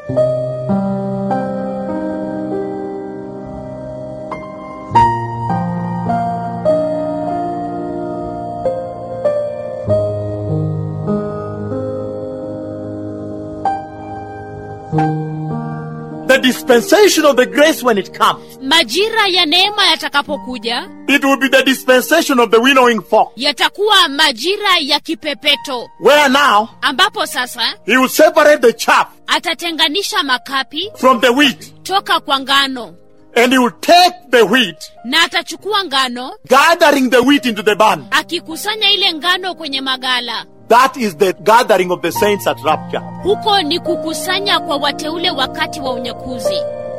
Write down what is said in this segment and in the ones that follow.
The dispensation of the grace when it comes, majira ya neema yatakapokuja it will be the dispensation of the winnowing fork. yatakuwa majira ya kipepeto Where now ambapo sasa he will separate the chaff atatenganisha makapi from the wheat, toka kwa ngano and he will take the wheat, na atachukua ngano gathering the wheat into the barn. akikusanya ile ngano kwenye magala That is the gathering of the saints at rapture. huko ni kukusanya kwa wateule wakati wa unyakuzi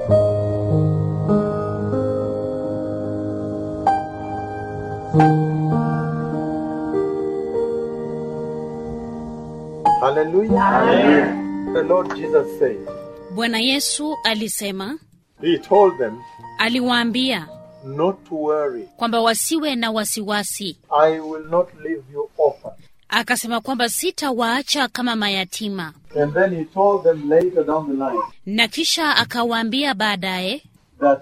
Hallelujah. The Lord Jesus said, bwana yesu alisema He told them aliwaambia not to worry. kwamba wasiwe na wasiwasi I will not leave you orphan. akasema kwamba sitawaacha kama mayatima And then he told them later down the line na kisha akawaambia baadaye that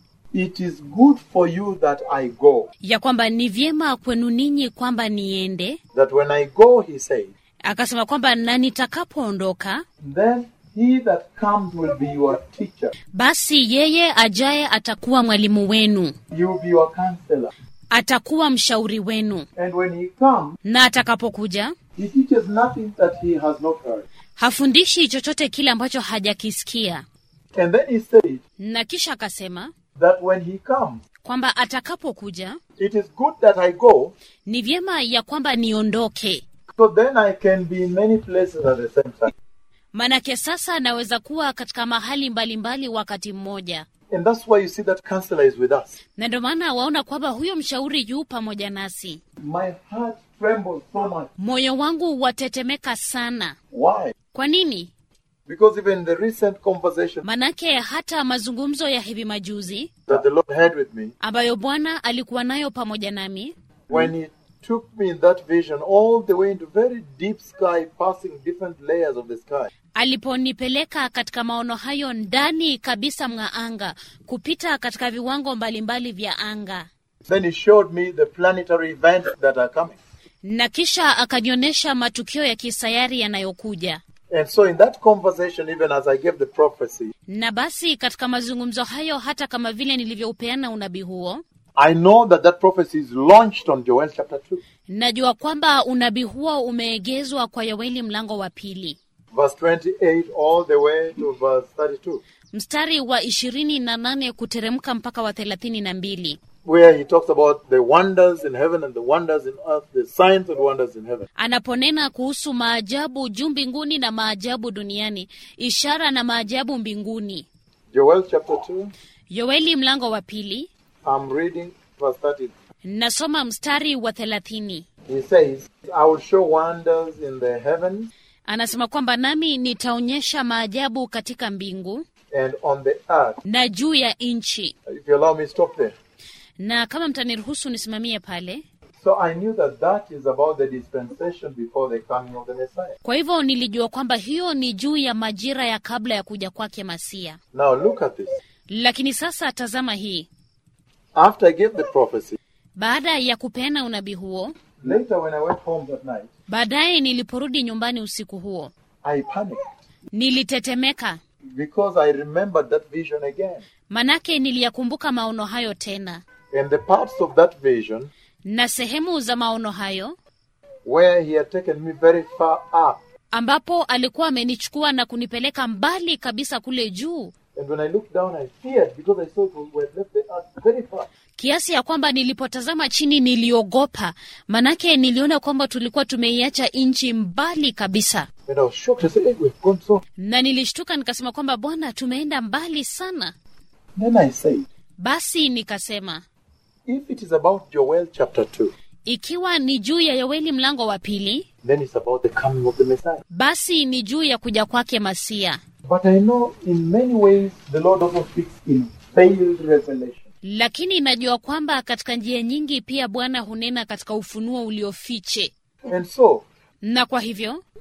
it is good for you that I go. ya kwamba ni vyema kwenu ninyi kwamba niende That when I go, he said, akasema kwamba na nitakapoondoka then he that comes will be your teacher. basi yeye ajaye atakuwa mwalimu wenu He will be your counselor. atakuwa mshauri wenu And when he comes, na atakapokuja he teaches nothing that he has not heard. hafundishi chochote kile ambacho hajakisikia And then he said na kisha akasema that when he comes, kwamba atakapokuja it is good that I go, ni vyema ya kwamba niondoke so then I can be in many places at the same time. manake sasa naweza kuwa katika mahali mbalimbali wakati mmoja And that's why you see that counselor is with us. na ndio maana waona kwamba huyo mshauri yu pamoja nasi My heart trembles so much. moyo wangu watetemeka sana Why? kwa nini Because even the recent conversation manake hata mazungumzo ya hivi majuzi that the Lord had with me, ambayo bwana alikuwa nayo pamoja nami when He took me in that vision all the way into very deep sky, passing different layers of the sky, aliponipeleka katika maono hayo ndani kabisa mwa anga kupita katika viwango mbalimbali vya anga then He showed me the planetary events that are coming. na kisha akanionyesha matukio ya kisayari yanayokuja And so, in that conversation, even as I gave the prophecy, na basi katika mazungumzo hayo hata kama vile nilivyoupeana unabii huo I know that that prophecy is launched on Joel chapter 2, najua kwamba unabii huo umeegezwa kwa yoeli mlango wa pili verse 28 all the way to verse 32, mstari wa ishirini na nane kuteremka mpaka wa thelathini na mbili where He talks about the wonders in heaven and the wonders in earth, the signs and wonders in heaven. anaponena kuhusu maajabu juu mbinguni na maajabu duniani ishara na maajabu mbinguni Joel chapter 2, yoeli mlango wa pili I'm reading verse 30. nasoma mstari wa thelathini He says, I will show wonders in the heavens anasema kwamba nami nitaonyesha maajabu katika mbingu and on the earth. na juu ya nchi If you allow me, stop there. na kama mtaniruhusu nisimamie pale So I knew that that is about the dispensation before the coming of the Messiah. kwa hivyo nilijua kwamba hiyo ni juu ya majira ya kabla ya kuja kwake masia Now look at this. lakini sasa tazama hii After I gave the prophecy, baada ya kupeana unabii huo later when I went home that night, baadaye niliporudi nyumbani usiku huo I panicked nilitetemeka because I remembered that vision again. manake niliyakumbuka maono hayo tena And the parts of that vision na sehemu za maono hayo where he had taken me very far up. ambapo alikuwa amenichukua na kunipeleka mbali kabisa kule juu And when I looked down, I feared because I saw we had left the earth very far. kiasi ya kwamba nilipotazama chini niliogopa manake niliona kwamba tulikuwa tumeiacha nchi mbali kabisa And I was shocked. I said, hey, we've gone so. na nilishtuka nikasema kwamba bwana tumeenda mbali sana Then I said, basi nikasema if it is about Joel chapter 2, ikiwa ni juu ya yoeli mlango wa pili then it's about the coming of the Messiah. basi ni juu ya kuja kwake masia But I know in many ways the Lord also speaks in veiled revelation. lakini najua kwamba katika njia nyingi pia bwana hunena katika ufunuo uliofiche And so, na kwa hivyo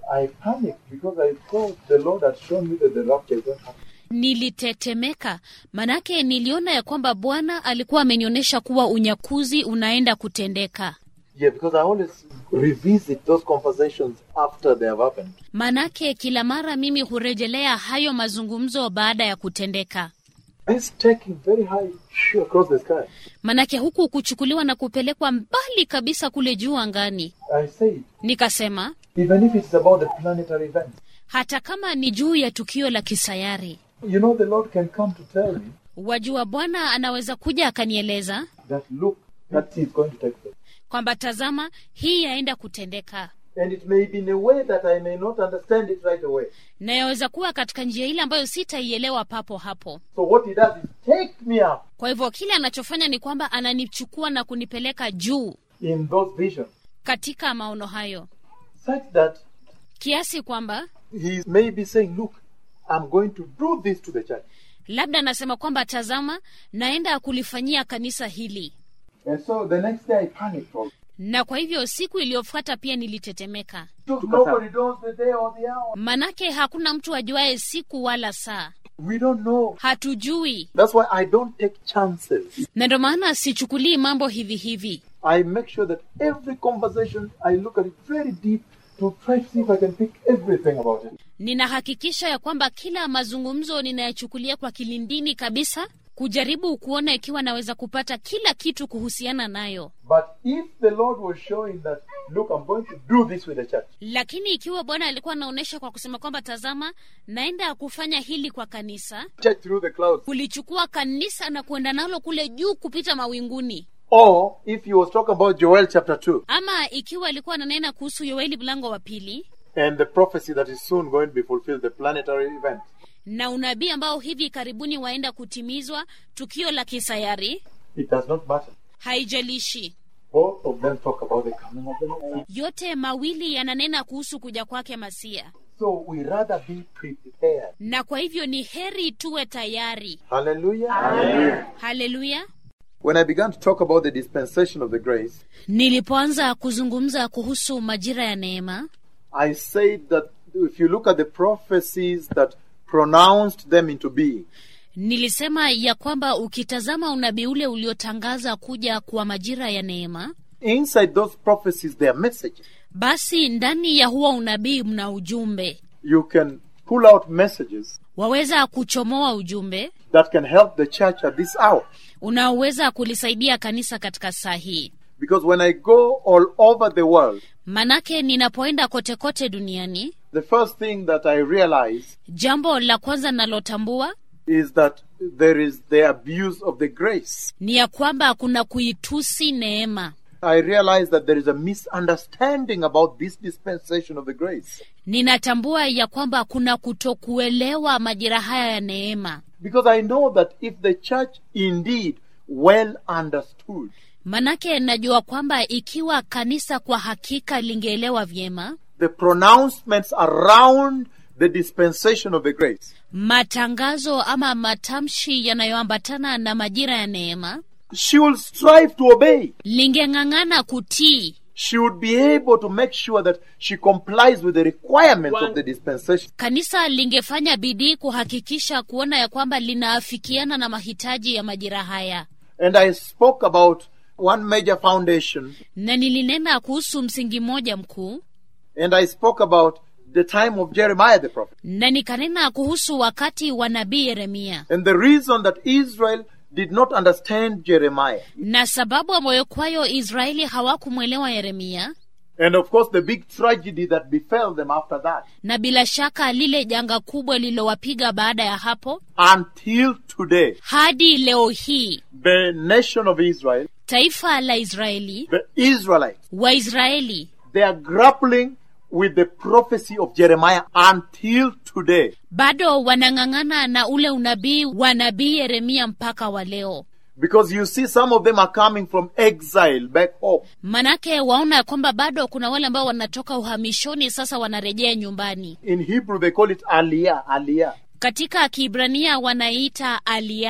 I panicked because I thought the Lord had shown me that the rapture is going to happen. Nilitetemeka manake niliona ya kwamba Bwana alikuwa amenionyesha kuwa unyakuzi unaenda kutendeka. Yeah, because I always revisit those conversations after they have happened. Manake kila mara mimi hurejelea hayo mazungumzo baada ya kutendeka. This taking very high shoo, across the sky. Manake huku kuchukuliwa na kupelekwa mbali kabisa kule juu angani. I said, Nikasema even if it's about the planetary event, hata kama ni juu ya tukio la kisayari, you know, the Lord can come to tell me wajua Bwana anaweza kuja akanieleza that look, that is going to take place. kwamba tazama, hii yaenda kutendeka, And it may be in a way that I may not understand it right away. na yaweza kuwa katika njia ile ambayo sitaielewa papo hapo. So what he does is take me up Kwa hivyo kile anachofanya ni kwamba ananichukua na kunipeleka juu in those visions, katika maono hayo, such that kiasi kwamba he may be saying, look, I'm going to do this to the church. labda anasema kwamba tazama, naenda kulifanyia kanisa hili. And so the next day I panicked. also. Na kwa hivyo siku iliyofuata pia nilitetemeka, Nobody knows the day or the hour. manake hakuna mtu ajuaye siku wala saa, We don't know. hatujui. That's why I don't take chances. Na ndo maana sichukulii mambo hivi hivi. I make sure that every conversation I look at it very deep to try to see if I can pick everything about it. Ninahakikisha ya kwamba kila mazungumzo ninayachukulia kwa kilindini kabisa, kujaribu kuona ikiwa naweza kupata kila kitu kuhusiana nayo. But if the Lord was showing that, look, I'm going to do this with the church, Lakini ikiwa Bwana alikuwa anaonyesha kwa kusema kwamba tazama, naenda kufanya hili kwa kanisa, church through the clouds, kulichukua kanisa na kuenda nalo kule juu kupita mawinguni, or if he was talking about Joel chapter 2 ama ikiwa alikuwa ananena kuhusu Yoeli mlango wa pili and the prophecy that is soon going to be fulfilled, the planetary event, na unabii ambao hivi karibuni waenda kutimizwa, tukio la kisayari, it does not matter. haijalishi. Both of them talk about the coming of the Messiah. Yote mawili yananena kuhusu kuja kwake Masia, So we rather be prepared. na kwa hivyo ni heri tuwe tayari. Hallelujah. Haleluya! When I began to talk about the dispensation of the grace, Nilipoanza kuzungumza kuhusu majira ya neema, I said that if you look at the prophecies that pronounced them into being, nilisema ya kwamba ukitazama unabii ule uliotangaza kuja kwa majira ya neema, inside those prophecies there are messages. basi ndani ya huo unabii mna ujumbe. You can pull out messages Waweza kuchomoa ujumbe that can help the church at this hour. unaoweza kulisaidia kanisa katika saa hii. Because when I go all over the world, Manake ninapoenda kote kote duniani, the first thing that I realize jambo la kwanza nalotambua is that there is the abuse of the grace. ni ya kwamba kuna kuitusi neema. I realize that there is a misunderstanding about this dispensation of the grace. Ninatambua ya kwamba kuna kutokuelewa majira haya ya neema, Because I know that if the church indeed well understood manake najua kwamba ikiwa kanisa kwa hakika lingeelewa vyema the pronouncements around the dispensation of the grace, matangazo ama matamshi yanayoambatana na majira ya neema, she will strive to obey. lingeng'ang'ana kutii She would be able to make sure that she complies with the requirements of the dispensation. kanisa lingefanya bidii kuhakikisha kuona ya kwamba linaafikiana na mahitaji ya majira haya, And I spoke about one major foundation, na nilinena kuhusu msingi mmoja mkuu, and I spoke about the time of Jeremiah the prophet. na nikanena kuhusu wakati wa nabii Yeremia, And the reason that Israel did not understand Jeremiah, na sababu ambayo kwayo Israeli hawakumwelewa Yeremia, and of course the big tragedy that befell them after that, na bila shaka lile janga kubwa lililowapiga baada ya hapo until today, hadi leo hii, the nation of Israel, taifa la Israeli, the Israelites, Waisraeli they are grappling with the prophecy of Jeremiah until today. bado wanang'ang'ana na ule unabii wa nabii Yeremia mpaka wa leo. Because you see, some of them are coming from exile back home. Manake waona ya kwamba bado kuna wale ambao wanatoka uhamishoni, sasa wanarejea nyumbani. In Hebrew, they call it Aliyah, Aliyah. Katika Kiibrania wanaita alia.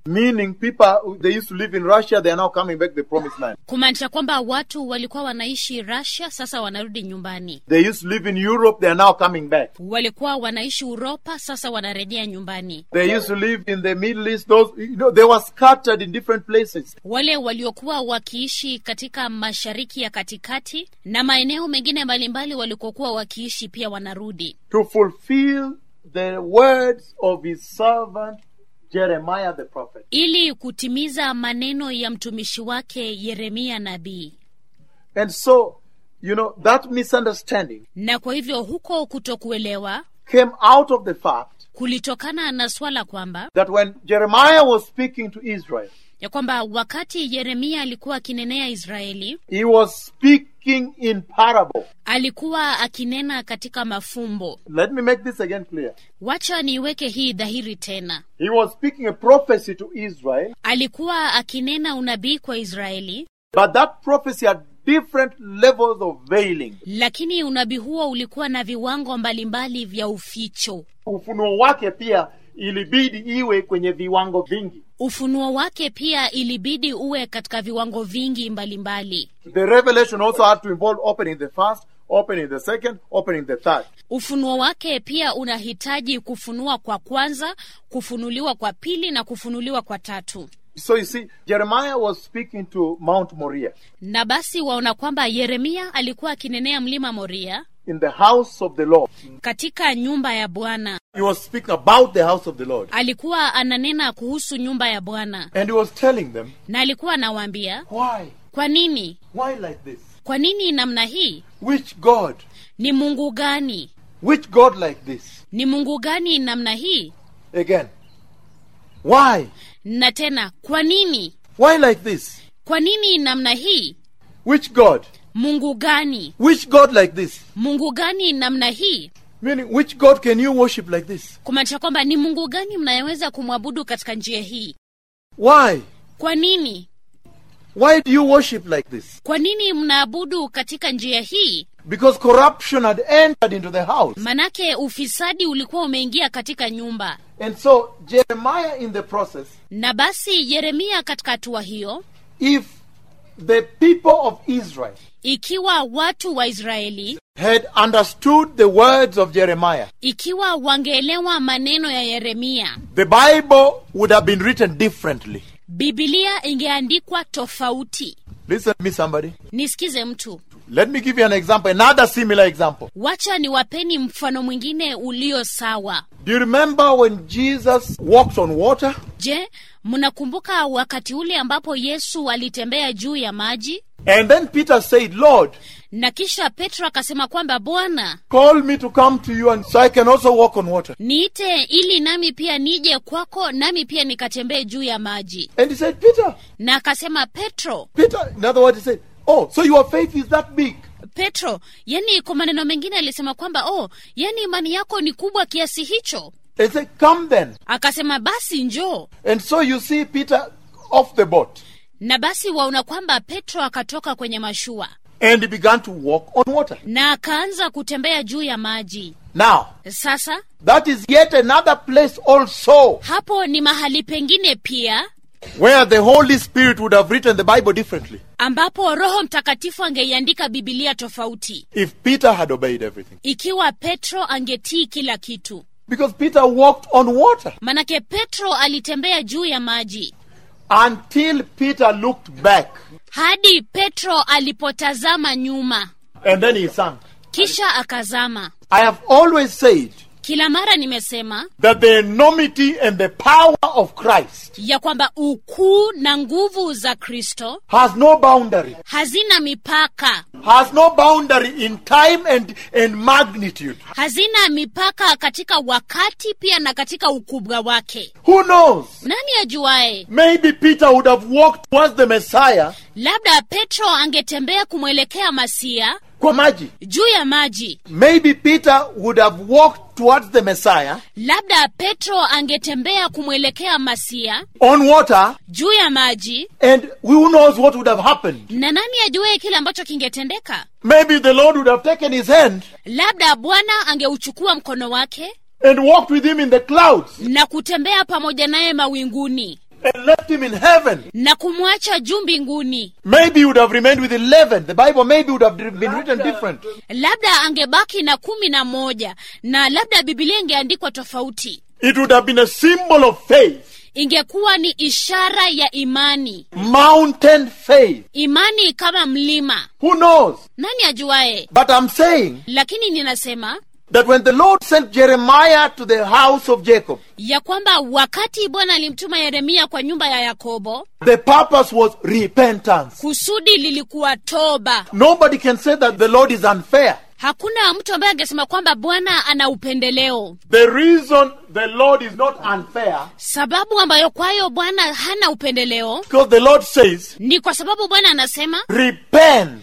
Meaning people, who- they used to live in Russia, they are now coming back to the promised land. kumaanisha kwamba watu walikuwa wanaishi Russia, sasa wanarudi nyumbani. They used to live in Europe, they are now coming back. Walikuwa wanaishi Uropa, sasa wanarejea nyumbani. They used to live in the Middle East. Those, you know, they were scattered in different places. Wale waliokuwa wakiishi katika mashariki ya katikati na maeneo mengine mbalimbali walikokuwa wakiishi pia wanarudi to fulfill the words of his servant Jeremiah the prophet. ili kutimiza maneno ya mtumishi wake Yeremia nabii. And so, you know, that misunderstanding Na kwa hivyo huko kutokuelewa came out of the fact kulitokana na swala kwamba that when Jeremiah was speaking to Israel, ya kwamba wakati Yeremia alikuwa akinenea Israeli, he was speaking in parable. alikuwa akinena katika mafumbo. Let me make this again clear. Wacha niweke hii dhahiri tena. He was speaking a prophecy to Israel, Alikuwa akinena unabii kwa Israeli, but that prophecy had different levels of veiling. lakini unabii huo ulikuwa na viwango mbalimbali vya uficho. Ufunuo wake pia ilibidi iwe kwenye viwango vingi. Ufunuo wake pia ilibidi uwe katika viwango vingi mbalimbali. The revelation also had to involve opening the first, opening the second, opening the third. Ufunuo wake pia unahitaji kufunua kwa kwanza, kufunuliwa kwa pili na kufunuliwa kwa tatu. So you see, Jeremiah was speaking to Mount Moriah Na basi waona kwamba Yeremia alikuwa akinenea mlima Moria in the house of the Lord. katika nyumba ya Bwana. He was speaking about the house of the Lord. Alikuwa ananena kuhusu nyumba ya Bwana And he was telling them, na alikuwa anawaambia, why? kwa nini, Why like this? kwa nini namna hii? Which God? Ni Mungu gani? Which God like this? Ni Mungu gani namna hii? Again. Why? Na tena, kwa nini? Why like this? Kwa nini namna hii? Which God? Mungu gani? Which God like this? Mungu gani namna hii? Meaning, which God can you worship like this? Kumaanisha kwamba ni Mungu gani mnayeweza kumwabudu katika njia hii? Why? Kwa nini? Why do you worship like this? Kwa nini mnaabudu katika njia hii? Because corruption had entered into the house. Manake ufisadi ulikuwa umeingia katika nyumba. And so, Jeremiah in the process, Na basi Yeremia katika hatua hiyo, if the people of Israel ikiwa watu wa Israeli, had understood the words of Jeremiah, ikiwa wangeelewa maneno ya Yeremia, the Bible would have been written differently. Biblia ingeandikwa tofauti. Listen to me, somebody. Nisikize mtu, Let me give you an example, another similar example. wacha niwapeni mfano mwingine ulio sawa. Do you remember when Jesus walked on water? Je, mnakumbuka wakati ule ambapo Yesu alitembea juu ya maji And then Peter said, Lord, na kisha Petro akasema kwamba Bwana, call me to come to you and so I can also walk on water. niite ili nami pia nije kwako, nami pia nikatembee juu ya maji. And he said, Peter, Na akasema Petro, Peter, in other words, he said, Oh, so your faith is that big. Petro, yani kwa maneno mengine alisema kwamba oh, yani imani yako ni kubwa kiasi hicho. And he said, Come then. Akasema basi njoo. And so you see Peter off the boat. Na basi waona kwamba Petro akatoka kwenye mashua And he began to walk on water. na akaanza kutembea juu ya maji. Now, Sasa that is yet another place also hapo ni mahali pengine pia where the Holy Spirit would have written the Bible differently ambapo Roho Mtakatifu angeiandika Bibilia tofauti if Peter had obeyed everything. ikiwa Petro angetii kila kitu. Because Peter walked on water Manake Petro alitembea juu ya maji until Peter looked back hadi Petro alipotazama nyuma, and then he sank. kisha akazama. I have always said Kila mara nimesema that the enormity and the power of Christ ya kwamba ukuu na nguvu za Kristo has no boundary, hazina mipaka, has no boundary in time and, and magnitude. hazina mipaka katika wakati pia na katika ukubwa wake. Who knows? Nani ajuae? Maybe Peter would have walked towards the Messiah Labda Petro angetembea kumwelekea Masia kwa maji. juu ya maji. Maybe Peter would have walked towards the Messiah Labda Petro angetembea kumwelekea Masia on water, juu ya maji, and who knows what would have happened? na nani ajuaye kile ambacho kingetendeka? Maybe the Lord would have taken his hand Labda Bwana angeuchukua mkono wake and walked with him in the clouds, na kutembea pamoja naye mawinguni, and left him in heaven, na kumwacha juu mbinguni maybe he would have remained with 11. The Bible maybe would have been written different. labda angebaki na kumi na moja na labda bibilia ingeandikwa tofauti It would have been a symbol of faith, ingekuwa ni ishara ya imani mountain faith. imani kama mlima Who knows? nani ajuaye But I'm saying lakini ninasema that when the Lord sent Jeremiah to the house of Jacob, ya kwamba wakati bwana alimtuma yeremia kwa nyumba ya yakobo the purpose was repentance. kusudi lilikuwa toba Nobody can say that the Lord is unfair. hakuna mtu ambaye angesema kwamba bwana ana upendeleo The reason the Lord is not unfair, sababu ambayo kwayo bwana hana upendeleo because the Lord says, ni kwa sababu bwana anasema repent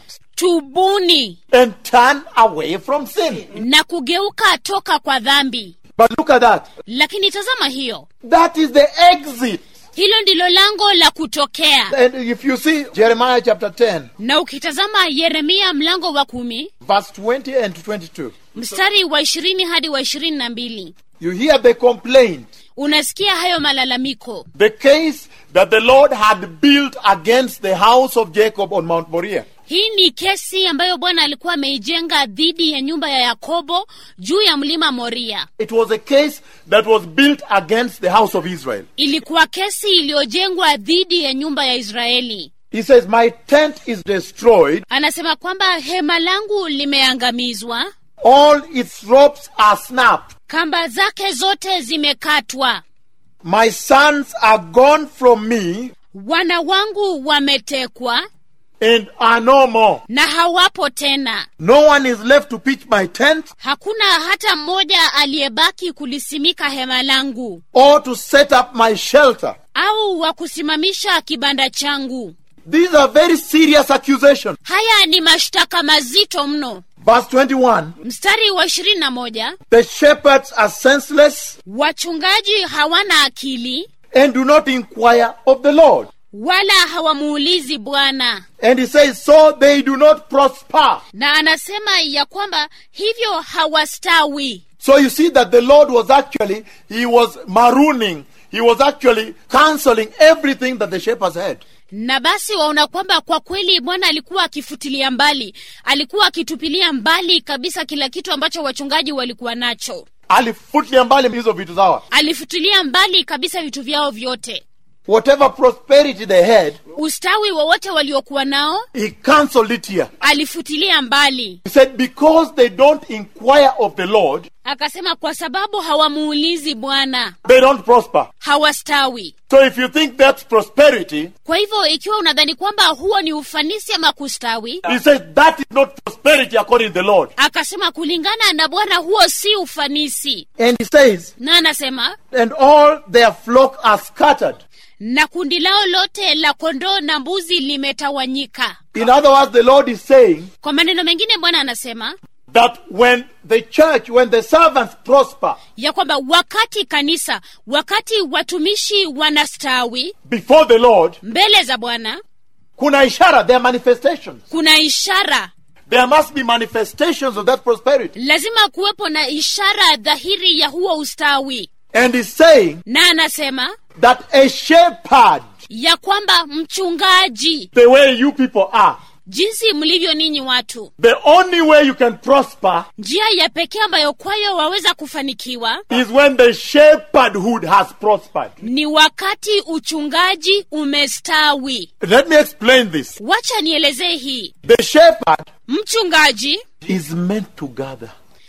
tubuni and turn away from sin. na kugeuka toka kwa dhambi But look at that. lakini tazama hiyo That is the exit. hilo ndilo lango la kutokea And if you see Jeremiah chapter 10, na ukitazama yeremia mlango wa kumi verse 20 and 22, mstari wa ishirini hadi wa ishirini na mbili you hear the complaint. unasikia hayo malalamiko The case that the Lord had built against the house of Jacob on Mount Moriah. hii ni kesi ambayo bwana alikuwa ameijenga dhidi ya nyumba ya yakobo juu ya mlima moria It was a case that was built against the house of Israel. ilikuwa kesi iliyojengwa dhidi ya nyumba ya israeli He says, My tent is destroyed, anasema kwamba hema langu limeangamizwa all its ropes are snapped. kamba zake zote zimekatwa My sons are gone from me wana wangu wametekwa and are no more. na hawapo tena No one is left to pitch my tent hakuna hata mmoja aliyebaki kulisimika hema langu or to set up my shelter. au wa kusimamisha kibanda changu These are very serious accusations. haya ni mashtaka mazito mno Verse 21 mstari wa ishirini na moja The shepherds are senseless wachungaji hawana akili and do not inquire of the Lord. wala hawamuulizi bwana And he says, So they do not prosper. na anasema ya kwamba hivyo hawastawi So you see that the Lord was actually, he was marooning, he was actually canceling everything that the shepherds had. na basi waona kwamba kwa kweli bwana alikuwa akifutilia mbali alikuwa akitupilia mbali kabisa kila kitu ambacho wachungaji walikuwa nacho Alifutilia mbali hizo vitu zawa. alifutilia mbali kabisa vitu vyao vyote Whatever prosperity they had, ustawi wowote waliokuwa nao he cancelled it here. alifutilia mbali He said, Because they don't inquire of the Lord, akasema kwa sababu hawamuulizi bwana they don't prosper. hawastawi So if you think that's prosperity, kwa hivyo ikiwa unadhani kwamba huo ni ufanisi ama kustawi he says that is not prosperity according to the Lord. akasema kulingana na bwana huo si ufanisi And he says, na anasema And all their flock are scattered. na kundi lao lote la kondoo na mbuzi limetawanyika In other words, the Lord is saying kwa maneno mengine bwana anasema that when the church, when the servants prosper ya kwamba wakati kanisa wakati watumishi wanastawi before the Lord, mbele za bwana kuna ishara, there are manifestations. kuna ishara There must be manifestations of that prosperity. lazima kuwepo na ishara dhahiri ya huo ustawi And he's saying na anasema that a shepherd, ya kwamba mchungaji the way you people are, jinsi mlivyo ninyi watu the only way you can prosper njia ya pekee ambayo kwayo waweza kufanikiwa is when the shepherdhood has prospered. ni wakati uchungaji umestawi Let me explain this. wacha nielezee hii The shepherd mchungaji is meant to gather.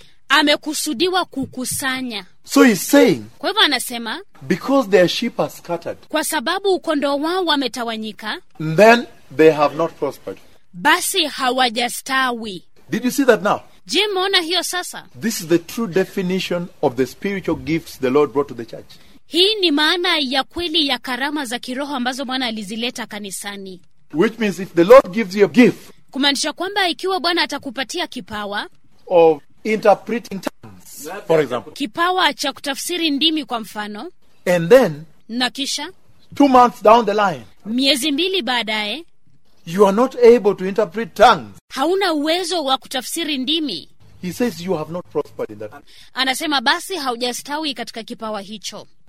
amekusudiwa kukusanya So he's saying, kwa hivyo anasema because their sheep are scattered, kwa sababu ukondoo wao wametawanyika then they have not prospered. basi hawajastawi Did you see that now? je mmeona hiyo sasa This is the true definition of the spiritual gifts the Lord brought to the church. hii ni maana ya kweli ya karama za kiroho ambazo bwana alizileta kanisani Which means if the Lord gives you a gift kumaanisha kwamba ikiwa bwana atakupatia kipawa of interpreting tongues, for example, kipawa cha kutafsiri ndimi kwa mfano and then na kisha two months down the line, miezi mbili baadaye you are not able to interpret tongues, hauna uwezo wa kutafsiri ndimi he says you have not prospered in that. anasema basi haujastawi katika kipawa hicho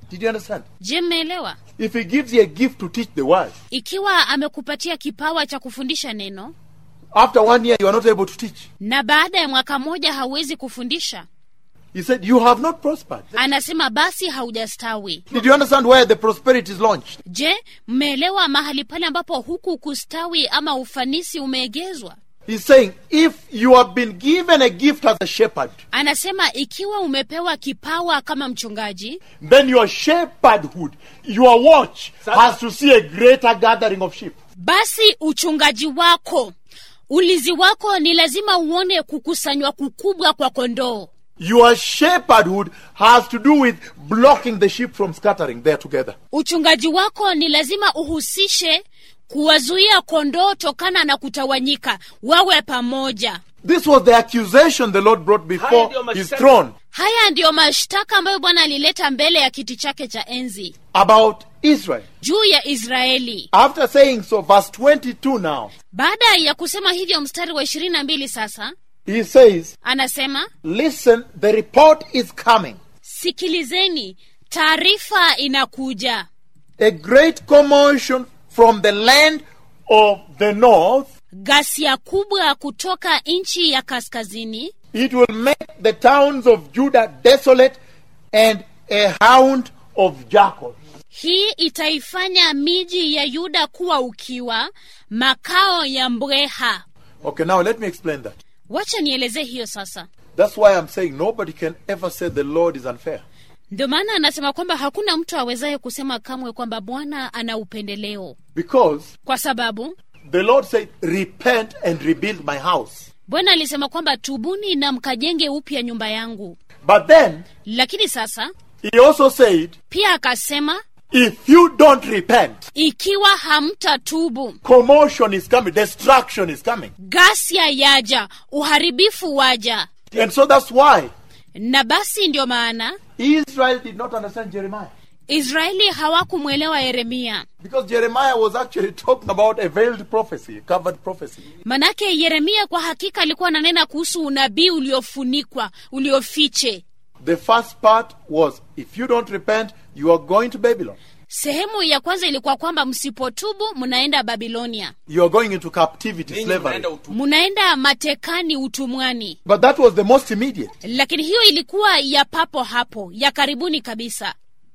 Did you understand? je mmeelewa If he gives you a gift to teach the word, ikiwa amekupatia kipawa cha kufundisha neno after one year you are not able to teach. na baada ya mwaka mmoja hauwezi kufundisha He said, You have not prospered. anasema basi haujastawi Did you understand where the prosperity is launched? je mmeelewa mahali pale ambapo huku kustawi ama ufanisi umeegezwa He's saying, If you have been given a gift as a shepherd, anasema ikiwa umepewa kipawa kama mchungaji Then your shepherdhood, your watch, has to see a greater gathering of sheep. basi uchungaji wako ulizi wako ni lazima uone kukusanywa kukubwa kwa kondoo your shepherdhood has to do with blocking the sheep from scattering there together. uchungaji wako ni lazima uhusishe kuwazuia kondoo tokana na kutawanyika wawe pamoja This was the accusation the Lord brought Haya before ndio his mashtaka. throne haya ndiyo mashtaka ambayo bwana alileta mbele ya kiti chake cha enzi about Israel. juu ya israeli After saying so, verse 22 now, baada ya kusema hivyo mstari wa ishirini na mbili sasa he says, anasema Listen, the report is coming. sikilizeni taarifa inakuja A great commotion from the land Of the north, ghasia kubwa kutoka nchi ya kaskazini It will make the towns of Judah desolate and a hound of jackals. hii itaifanya miji ya yuda kuwa ukiwa makao ya mbweha Okay, now let me explain that. wacha nielezee hiyo sasa That's why I'm saying nobody can ever say the Lord is unfair. ndio maana anasema kwamba hakuna mtu awezaye kusema kamwe kwamba bwana ana upendeleo Because kwa sababu the Lord said, Repent and rebuild my house. bwana alisema kwamba tubuni na mkajenge upya nyumba yangu But then lakini sasa he also said, pia akasema If you don't repent, ikiwa hamtatubu commotion is coming, destruction is coming. ghasia yaja uharibifu waja And so that's why na basi ndio maana Israel did not understand Jeremiah. israeli hawakumwelewa yeremia Because Jeremiah was actually talking about a veiled prophecy, a covered prophecy. manake yeremia kwa hakika alikuwa ananena kuhusu unabii uliofunikwa uliofiche The first part was, If you don't repent, you are going to Babylon. sehemu ya kwanza ilikuwa kwamba msipotubu mnaenda babilonia You are going into captivity, Ninyi slavery. mnaenda utu- mnaenda matekani utumwani But that was the most immediate. lakini hiyo ilikuwa ya papo hapo ya karibuni kabisa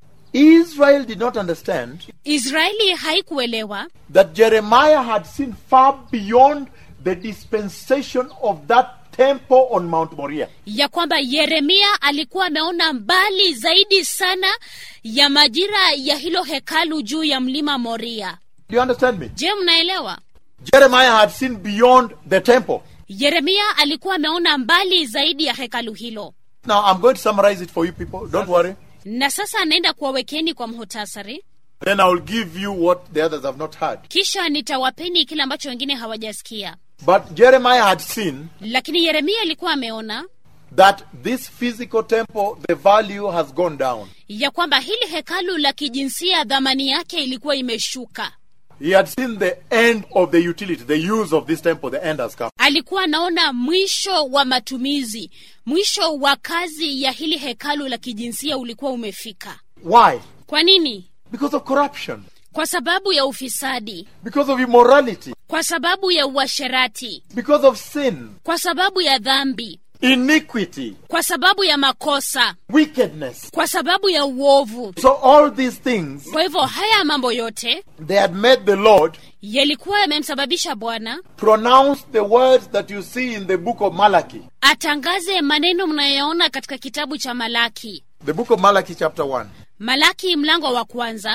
Israel did not understand israeli haikuelewa that Jeremiah had seen far beyond the dispensation of that temple on Mount Moriah. ya kwamba yeremia alikuwa ameona mbali zaidi sana ya majira ya hilo hekalu juu ya mlima moria Do you understand me? je mnaelewa Jeremiah had seen beyond the temple. yeremia alikuwa ameona mbali zaidi ya hekalu hilo Now I'm going to summarize it for you people. Don't worry. na sasa anaenda kuwawekeni kwa mhutasari Then I will give you what the others have not heard. kisha nitawapeni kile ambacho wengine hawajasikia But Jeremiah had seen lakini yeremia alikuwa ameona that this physical temple, the value has gone down. ya kwamba hili hekalu la kijinsia dhamani yake ilikuwa imeshuka He had seen the end of the utility, the use of this temple, the end has come. alikuwa anaona mwisho wa matumizi mwisho wa kazi ya hili hekalu la kijinsia ulikuwa umefika Why? kwa nini Because of corruption, kwa sababu ya ufisadi because of immorality, kwa sababu ya uasherati because of sin, kwa sababu ya dhambi iniquity, kwa sababu ya makosa wickedness. kwa sababu ya uovu So all these things, kwa hivyo haya mambo yote they had made the Lord yalikuwa yamemsababisha bwana pronounce the words that you see in the book of Malachi. atangaze maneno mnayoona katika kitabu cha malaki The book of Malachi chapter 1. malaki mlango wa kwanza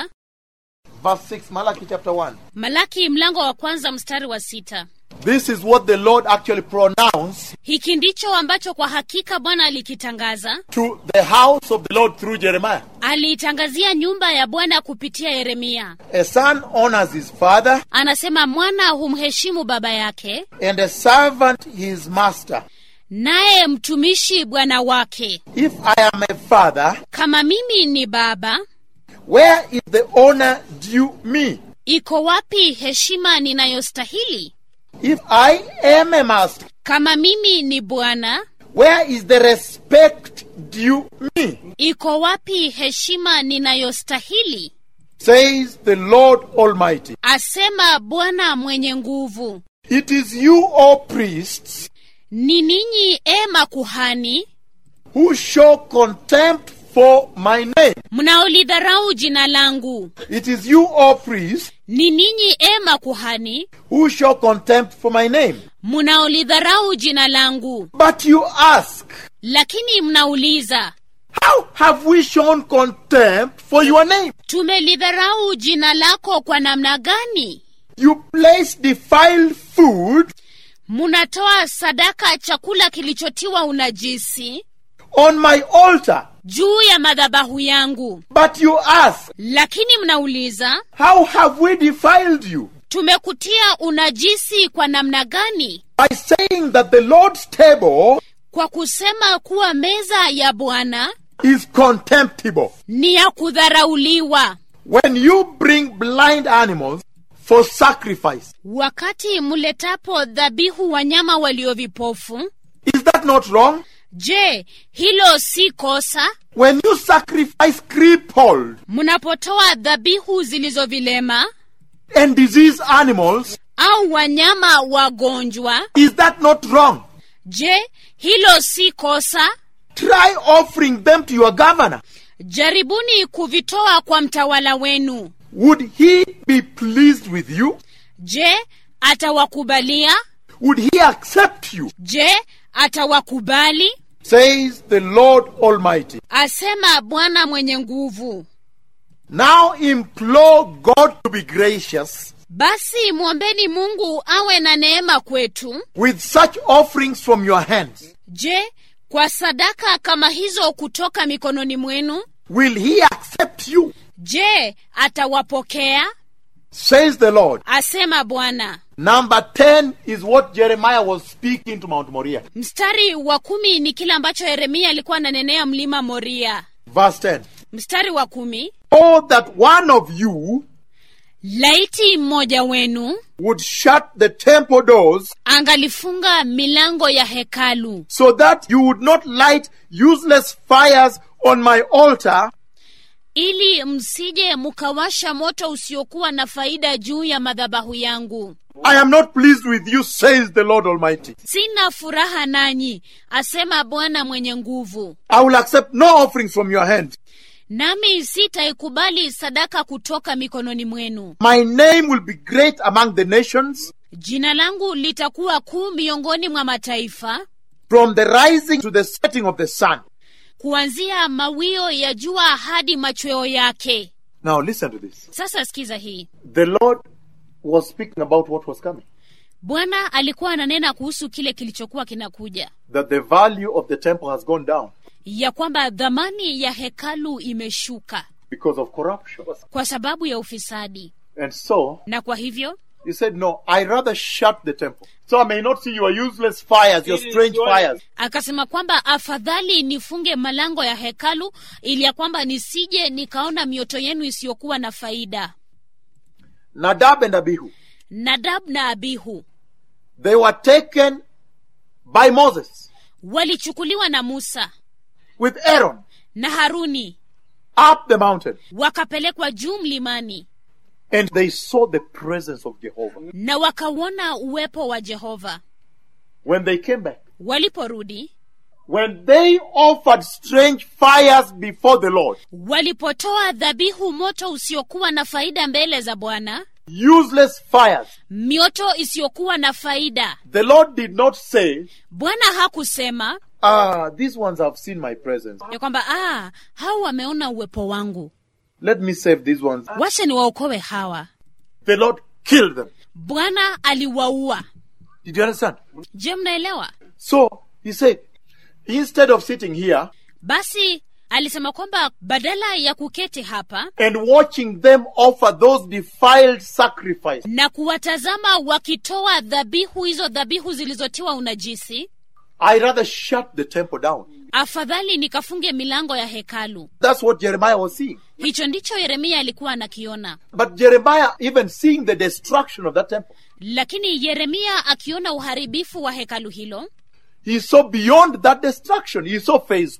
Verse 6, Malachi chapter 1. malaki mlango wa kwanza mstari wa sita This is what the Lord actually pronounced hiki ndicho ambacho kwa hakika bwana alikitangaza to the house of the Lord through Jeremiah. aliitangazia nyumba ya bwana kupitia yeremia A son honors his father, anasema mwana humheshimu baba yake and a servant his master. naye mtumishi bwana wake If I am a father, kama mimi ni baba where is the honor due me? iko wapi heshima ninayostahili If I am a master, kama mimi ni bwana where is the respect due me? iko wapi heshima ninayostahili Says the Lord Almighty. asema bwana mwenye nguvu It is you, O priests, ni ninyi e makuhani who show contempt for my name. mnaolidharau jina langu It is you, O priests, ni ninyi e makuhani who show contempt for my name. mnaolidharau jina langu But you ask, lakini mnauliza how have we shown contempt for your name? tumelidharau jina lako kwa namna gani You place defiled food munatoa sadaka chakula kilichotiwa unajisi on my altar. juu ya madhabahu yangu But you ask, lakini mnauliza how have we defiled you? tumekutia unajisi kwa namna gani By saying that the Lord's table kwa kusema kuwa meza ya bwana is contemptible. ni ya kudharauliwa When you bring blind animals for sacrifice, wakati mletapo dhabihu wanyama walio vipofu is that not wrong? je hilo si kosa When you sacrifice crippled mnapotoa dhabihu zilizovilema and diseased animals, au wanyama wagonjwa is that not wrong? je hilo si kosa Try offering them to your governor. jaribuni kuvitoa kwa mtawala wenu Would he be pleased with you? je atawakubalia Would he accept you? je atawakubali Says the Lord Almighty. asema bwana mwenye nguvu Now implore God to be gracious basi mwombeni mungu awe na neema kwetu with such offerings from your hands. je kwa sadaka kama hizo kutoka mikononi mwenu Will he accept you? je atawapokea Says the Lord. asema bwana Number 10 is what Jeremiah was speaking to Mount Moriah. mstari wa kumi ni kile ambacho yeremia alikuwa ananenea mlima moria Verse 10. mstari wa kumi Oh, that one of you laiti mmoja wenu would shut the temple doors angalifunga milango ya hekalu so that you would not light useless fires on my altar ili msije mkawasha moto usiokuwa na faida juu ya madhabahu yangu I am not pleased with you, says the Lord Almighty. sina furaha nanyi asema bwana mwenye nguvu I will accept no offerings from your hand. nami sitaikubali sadaka kutoka mikononi mwenu My name will be great among the nations, jina langu litakuwa kuu miongoni mwa mataifa from the rising to the setting of the sun. kuanzia mawio ya jua hadi machweo yake Now listen to this. sasa sikiza hii The Lord was speaking about what was coming. bwana alikuwa ananena kuhusu kile kilichokuwa kinakuja That the value of the temple has gone down ya kwamba dhamani ya hekalu imeshuka because of corruption. kwa sababu ya ufisadi And so na kwa hivyo he said, No, I rather shut the temple. So I may not see your useless fires, your strange fires. akasema kwamba afadhali nifunge malango ya hekalu ili ya kwamba nisije nikaona mioto yenu isiyokuwa na faida Nadab and Abihu, nadab na abihu they were taken by Moses walichukuliwa na musa with Aaron na haruni up the mountain. wakapelekwa juu mlimani And they saw the presence of Jehovah. na wakauona uwepo wa jehova When they came back, waliporudi when they offered strange fires before the Lord, walipotoa dhabihu moto usiokuwa na faida mbele za bwana useless fires, mioto isiyokuwa na faida the Lord did not say, bwana hakusema Ah, these ones have seen my presence. ya kwamba ah, hao wameona uwepo wangu Let me save these ones. wacha niwaokoe hawa The Lord killed them. bwana aliwaua Did you understand? je mnaelewa So he said, instead of sitting here basi alisema kwamba badala ya kuketi hapa and watching them offer those defiled sacrifices, na kuwatazama wakitoa dhabihu hizo dhabihu zilizotiwa unajisi I rather shut the temple down. afadhali nikafunge milango ya hekalu That's what Jeremiah was seeing. hicho ndicho yeremia alikuwa anakiona But Jeremiah, even seeing the destruction of that temple, lakini yeremia akiona uharibifu wa hekalu hilo he saw beyond that destruction. He saw phase two.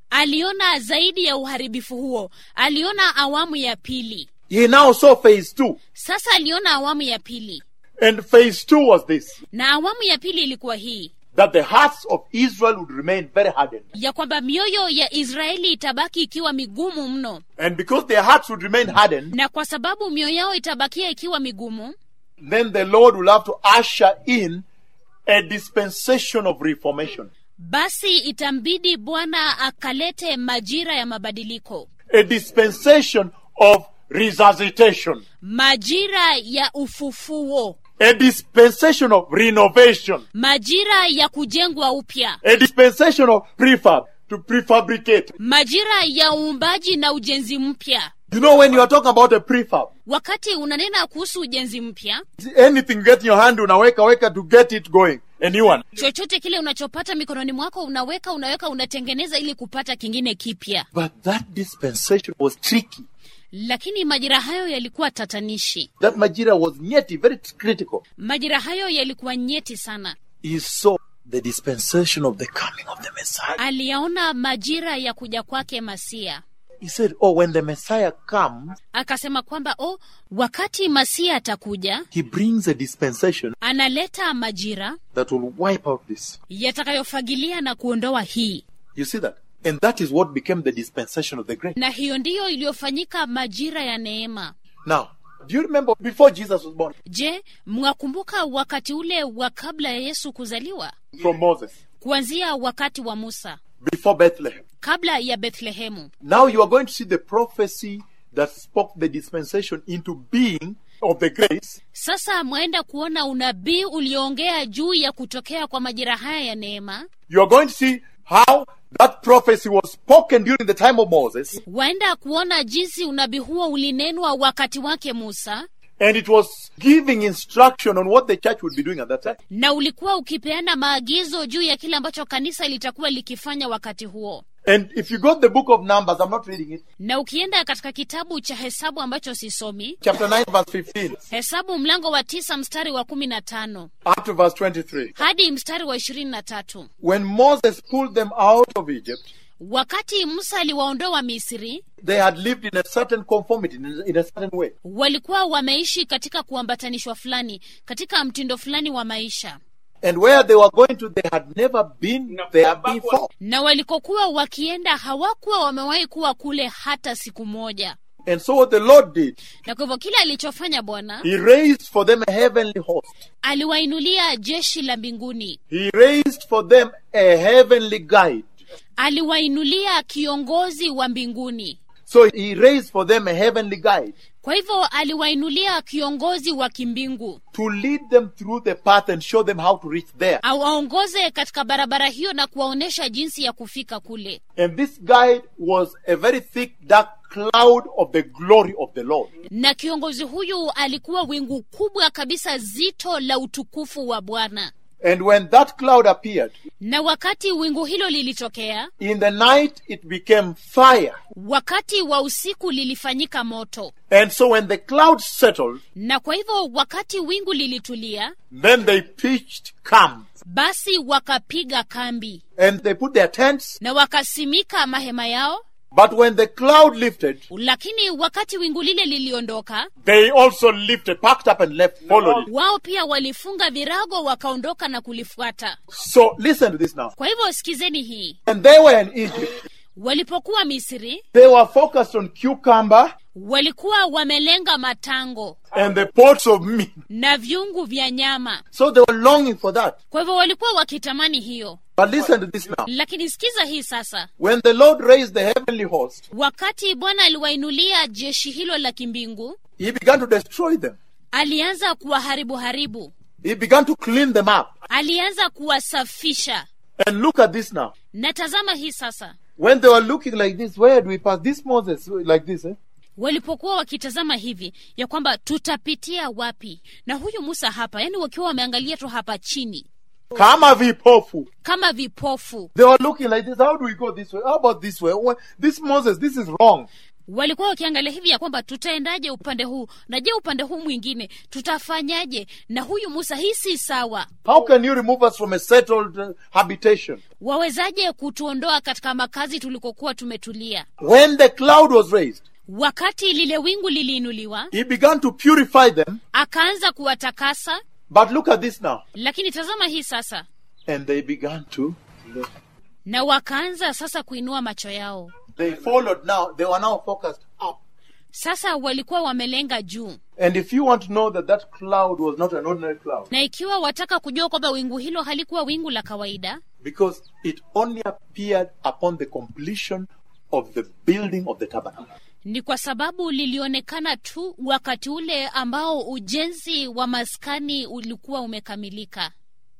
aliona zaidi ya uharibifu huo aliona awamu ya pili He now saw phase two. sasa aliona awamu ya pili And phase two was this na awamu ya pili ilikuwa hii that the hearts of Israel would remain very hardened. ya kwamba mioyo ya israeli itabaki ikiwa migumu mno And because their hearts would remain hardened, na kwa sababu mioyo yao itabakia ikiwa migumu then the Lord will have to usher in a dispensation of reformation, basi itambidi bwana akalete majira ya mabadiliko a dispensation of resuscitation, majira ya ufufuo a dispensation of renovation, majira ya kujengwa upya a dispensation of prefab, to prefabricate. majira ya uumbaji na ujenzi mpya You know, when you are talking about a prefab, wakati unanena kuhusu ujenzi mpya anything you get in your hand, unaweka weka to get it going, a new one. chochote kile unachopata mikononi mwako unaweka unaweka unatengeneza ili kupata kingine kipya But that dispensation was tricky. lakini majira hayo yalikuwa tatanishi That Majira was nyeti, very critical. majira hayo yalikuwa nyeti sana He saw the dispensation of the coming of the Messiah. aliyaona majira ya kuja kwake masia He said, Oh, when the Messiah comes, akasema kwamba o wakati masia atakuja he brings a dispensation analeta majira that will wipe out this. yatakayofagilia na kuondoa hii You see that? And that is what became the dispensation of the grace. na hiyo ndiyo iliyofanyika majira ya neema Now, do you remember before Jesus was born? je mwakumbuka wakati ule wa kabla ya yesu kuzaliwa From Moses, kuanzia wakati wa musa before Bethlehem. kabla ya bethlehemu Now you are going to see the prophecy that spoke the dispensation into being of the grace. sasa mwaenda kuona unabii ulioongea juu ya kutokea kwa majira haya ya neema You are going to see how that prophecy was spoken during the time of Moses, waenda kuona jinsi unabii huo ulinenwa wakati wake musa and it was giving instruction on what the church would be doing at that time. na ulikuwa ukipeana maagizo juu ya kile ambacho kanisa litakuwa likifanya wakati huo And if you got the book of Numbers, I'm not reading it, na ukienda katika kitabu cha hesabu ambacho sisomi chapter 9, verse 15, hesabu mlango wa tisa mstari wa kumi na tano up to verse 23. hadi mstari wa ishirini na tatu When Moses pulled them out of Egypt, wakati musa aliwaondoa misri they had lived in a certain conformity, in a, in a certain way. walikuwa wameishi katika kuambatanishwa fulani katika mtindo fulani wa maisha And where they were going to, they had never been there before. na walikokuwa wakienda hawakuwa wamewahi kuwa kule hata siku moja And so what the Lord did, na kwa hivyo kile alichofanya bwana He raised for them a heavenly host. aliwainulia jeshi la mbinguni He raised for them a heavenly guide. aliwainulia kiongozi wa mbinguni So He raised for them a heavenly guide kwa hivyo aliwainulia kiongozi wa kimbingu to lead them through the path and show them how to reach there. awaongoze katika barabara hiyo na kuwaonyesha jinsi ya kufika kule And this guide was a very thick, dark cloud of the glory of the Lord. na kiongozi huyu alikuwa wingu kubwa kabisa zito la utukufu wa bwana And when that cloud appeared, na wakati wingu hilo lilitokea in the night it became fire. wakati wa usiku lilifanyika moto And so when the cloud settled, na kwa hivyo wakati wingu lilitulia then they pitched camp basi wakapiga kambi and they put their tents. na wakasimika mahema yao But when the cloud lifted, lakini wakati wingu lile liliondoka they also lifted, packed up and left, followed it. wao pia walifunga virago wakaondoka na kulifuata So listen to this now. kwa hivyo sikizeni hii When they were in Egypt, walipokuwa misri they were focused on cucumber walikuwa wamelenga matango and the pots of meat. na vyungu vya nyama So they were longing for that. kwa hivyo walikuwa wakitamani hiyo But listen to this now. lakini sikiza hii sasa When the Lord raised the heavenly host, wakati bwana aliwainulia jeshi hilo la kimbingu he began to destroy them. alianza kuwaharibu haribu He began to clean them up. alianza kuwasafisha And look at this now. na tazama hii sasa When they were looking like this, where do we pass? This Moses, like this, eh? walipokuwa wakitazama hivi ya kwamba tutapitia wapi na huyu musa hapa yani wakiwa wameangalia tu hapa chini Kama vipofu. kama vipofu They were looking like this. How do we go this way? How about this way? Wha- This Moses, this is wrong. walikuwa wakiangalia hivi ya kwamba tutaendaje upande huu na je upande huu mwingine tutafanyaje na huyu musa hii si sawa How can you remove us from a settled uh, habitation? wawezaje kutuondoa katika makazi tulikokuwa tumetulia When the cloud was raised, wakati lile wingu liliinuliwa he began to purify them. akaanza kuwatakasa But look at this now. lakini tazama hii sasa And they began to. na wakaanza sasa kuinua macho yao They followed now. They were now focused up. sasa walikuwa wamelenga juu And if you want to know that that cloud was not an ordinary cloud, na ikiwa wataka kujua kwamba wingu hilo halikuwa wingu la kawaida because it only appeared upon the completion of the building of the tabernacle. ni kwa sababu lilionekana tu wakati ule ambao ujenzi wa maskani ulikuwa umekamilika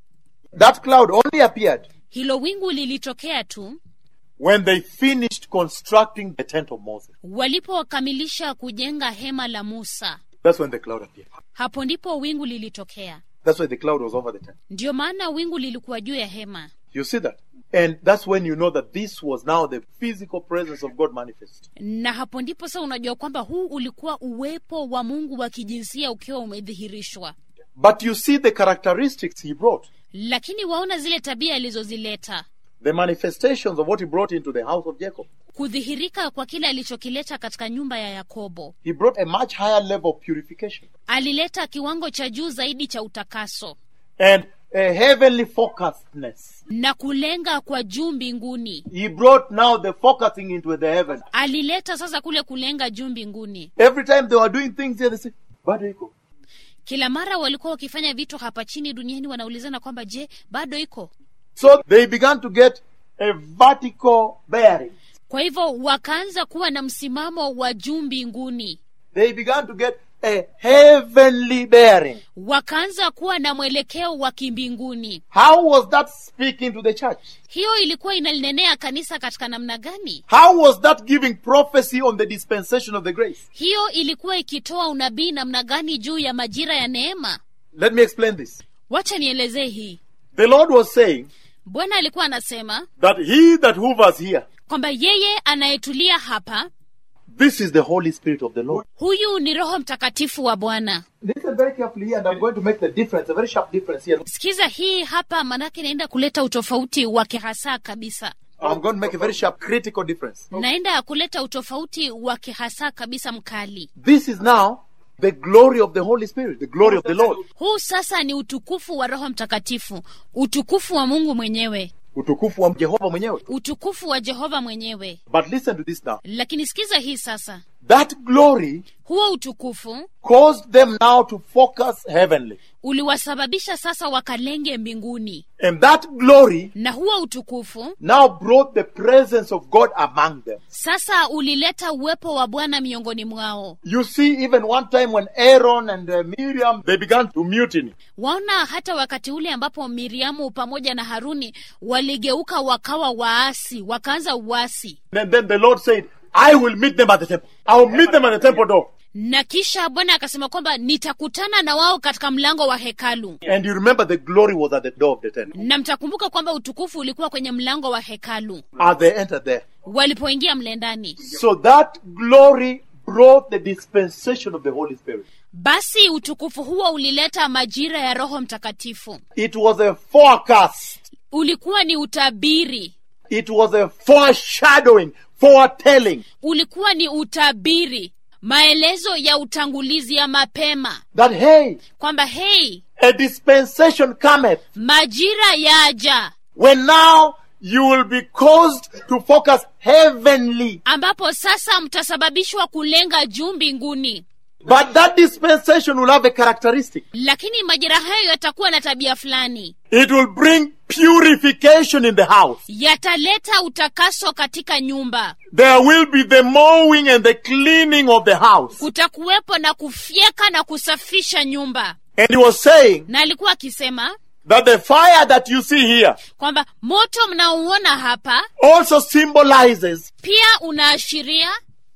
That cloud only appeared hilo wingu lilitokea tu when they finished constructing the tent of Moses. walipokamilisha kujenga hema la musa That's when the cloud appeared. hapo ndipo wingu lilitokea That's why the cloud was over the tent. ndiyo maana wingu lilikuwa juu ya hema You see that? And that's when you know that this was now the physical presence of God manifest. na hapo ndipo sasa unajua kwamba huu ulikuwa uwepo wa mungu wa kijinsia ukiwa umedhihirishwa But you see the characteristics he brought, lakini waona zile tabia alizozileta the manifestations of what he brought into the house of Jacob. kudhihirika kwa kile alichokileta katika nyumba ya yakobo He brought a much higher level of purification alileta kiwango cha juu zaidi cha utakaso and a heavenly focusedness. na kulenga kwa juu mbinguni He brought now the focusing into the heaven. alileta sasa kule kulenga juu mbinguni Every time they were doing things here, they say, bado iko. kila mara walikuwa wakifanya vitu hapa chini duniani wanaulizana kwamba je bado iko So they began to get a vertical bearing. kwa hivyo wakaanza kuwa na msimamo wa juu mbinguni They began to get a heavenly bearing. wakaanza kuwa na mwelekeo wa kimbinguni How was that speaking to the church? hiyo ilikuwa inalinenea kanisa katika namna gani How was that giving prophecy on the dispensation of the grace? hiyo ilikuwa ikitoa unabii namna gani juu ya majira ya neema Let me explain this. wacha nielezee hii The Lord was saying bwana alikuwa anasema that he that hovers here, kwamba yeye anayetulia hapa this is the Holy Spirit of the Lord. huyu ni roho mtakatifu wa bwana Listen very carefully here, and I'm going to make the difference, a very sharp difference here. sikiza hii hapa manake naenda kuleta utofauti wa kihasa kabisa I'm going to make a very sharp critical difference. naenda kuleta utofauti wa kihasa kabisa mkali This is now the glory of the Holy Spirit, the glory of the Lord. huu sasa ni utukufu wa roho mtakatifu utukufu wa mungu mwenyewe Utukufu wa Jehova mwenyewe. utukufu wa jehova mwenyewe But listen to this now. lakini sikiza hii sasa That glory huo utukufu caused them now to focus heavenly. uliwasababisha sasa wakalenge mbinguni And that glory na huo utukufu now brought the presence of God among them. sasa ulileta uwepo wa bwana miongoni mwao You see, even one time when Aaron and uh, Miriam, they began to mutiny. waona hata wakati ule ambapo miriamu pamoja na haruni waligeuka wakawa waasi wakaanza uasi And then the Lord said, I will meet them at the temple. I will meet them at the temple door. na kisha bwana akasema kwamba nitakutana na wao katika mlango wa hekalu And you remember the glory was at the door of the tent. na mtakumbuka kwamba utukufu ulikuwa kwenye mlango wa hekalu As they entered there. walipoingia mle ndani So that glory brought the dispensation of the Holy Spirit. basi utukufu huo ulileta majira ya roho mtakatifu It was a forecast. ulikuwa ni utabiri It was a foreshadowing, foretelling ulikuwa ni utabiri maelezo ya utangulizi ya mapema that, hey, kwamba hei a dispensation cometh majira yaja when now you will be caused to focus heavenly. ambapo sasa mtasababishwa kulenga juu mbinguni But that dispensation will have a characteristic. lakini majira hayo yatakuwa na tabia fulani It will bring purification in the house. yataleta utakaso katika nyumba There will be the mowing and the cleaning of the house. kutakuwepo na kufyeka na kusafisha nyumba And he was saying na alikuwa akisema that the fire that you see here kwamba moto mnaouona hapa also symbolizes pia unaashiria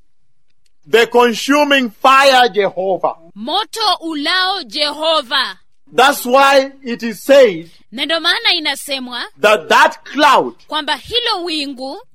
the consuming fire Jehovah. moto ulao jehova That's why it is said na ndio maana inasemwa that that cloud kwamba hilo wingu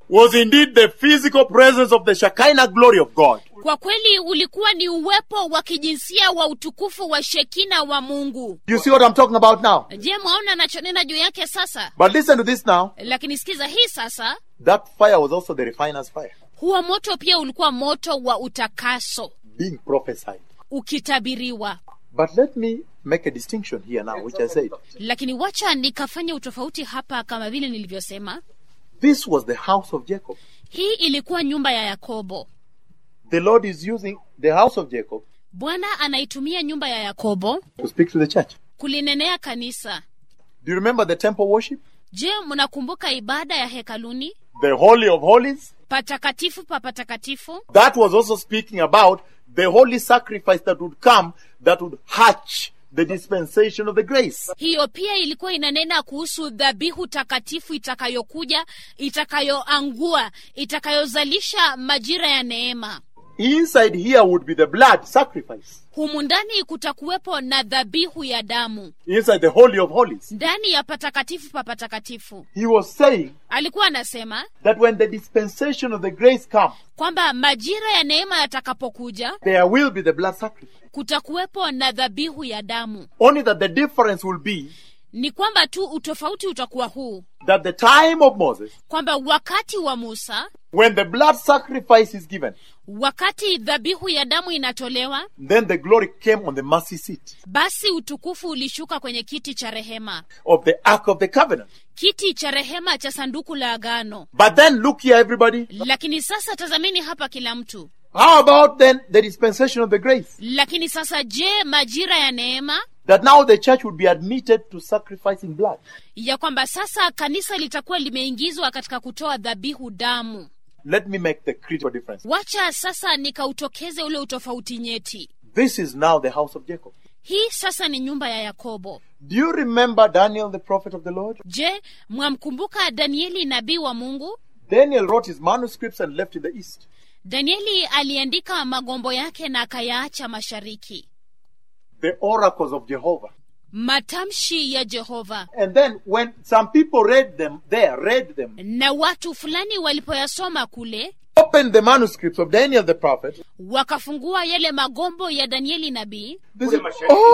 was indeed the physical presence of the Shekinah glory of God. kwa kweli ulikuwa ni uwepo wa kijinsia wa utukufu wa shekina wa mungu You see what I'm talking about now? je mwaona nachonena juu yake sasa But listen to this now. lakini sikiza hii sasa That fire was also the refiner's fire, huo moto pia ulikuwa moto wa utakaso being prophesied. ukitabiriwa But let me make a distinction here now, which I said. lakini wacha nikafanya utofauti hapa kama vile nilivyosema This was the house of Jacob. hii ilikuwa nyumba ya yakobo The Lord is using the house of Jacob bwana anaitumia nyumba ya yakobo to speak to the church. kulinenea kanisa Do you remember the temple worship? je mnakumbuka ibada ya hekaluni The Holy of Holies? patakatifu pa patakatifu That was also speaking about the holy sacrifice that would come that would hatch the dispensation of the grace. hiyo pia ilikuwa inanena kuhusu dhabihu takatifu itakayokuja itakayoangua itakayozalisha majira ya neema Inside here would be the blood sacrifice. humu ndani kutakuwepo na dhabihu ya damu Inside the Holy of Holies. ndani ya patakatifu pa patakatifu He was saying alikuwa anasema that when the dispensation of the grace comes, kwamba majira ya neema yatakapokuja there will be the blood sacrifice. kutakuwepo na dhabihu ya damu Only that the difference will be ni kwamba tu utofauti utakuwa huu that the time of Moses, kwamba wakati wa musa when the blood sacrifice is given, wakati dhabihu ya damu inatolewa then the glory came on the mercy seat basi utukufu ulishuka kwenye kiti cha rehema of the Ark of the Covenant. kiti cha rehema cha sanduku la agano But then look here, everybody. lakini sasa tazameni hapa kila mtu How about then the dispensation of the grace? lakini sasa je majira ya neema That now the church would be admitted to sacrificing blood. ya kwamba sasa kanisa litakuwa limeingizwa katika kutoa dhabihu damu Let me make the critical difference. wacha sasa nikautokeze ule utofauti nyeti This is now the house of Jacob. hii sasa ni nyumba ya yakobo Do you remember Daniel, the prophet of the Lord? je mwamkumbuka danieli nabii wa mungu Daniel wrote his manuscripts and left in the east. danieli aliandika magombo yake na akayaacha mashariki The oracles of Jehovah. matamshi ya jehova And then when some people read them there, read them, na watu fulani walipoyasoma kule opened the manuscripts of Daniel the prophet, wakafungua yale magombo ya danieli nabii they said,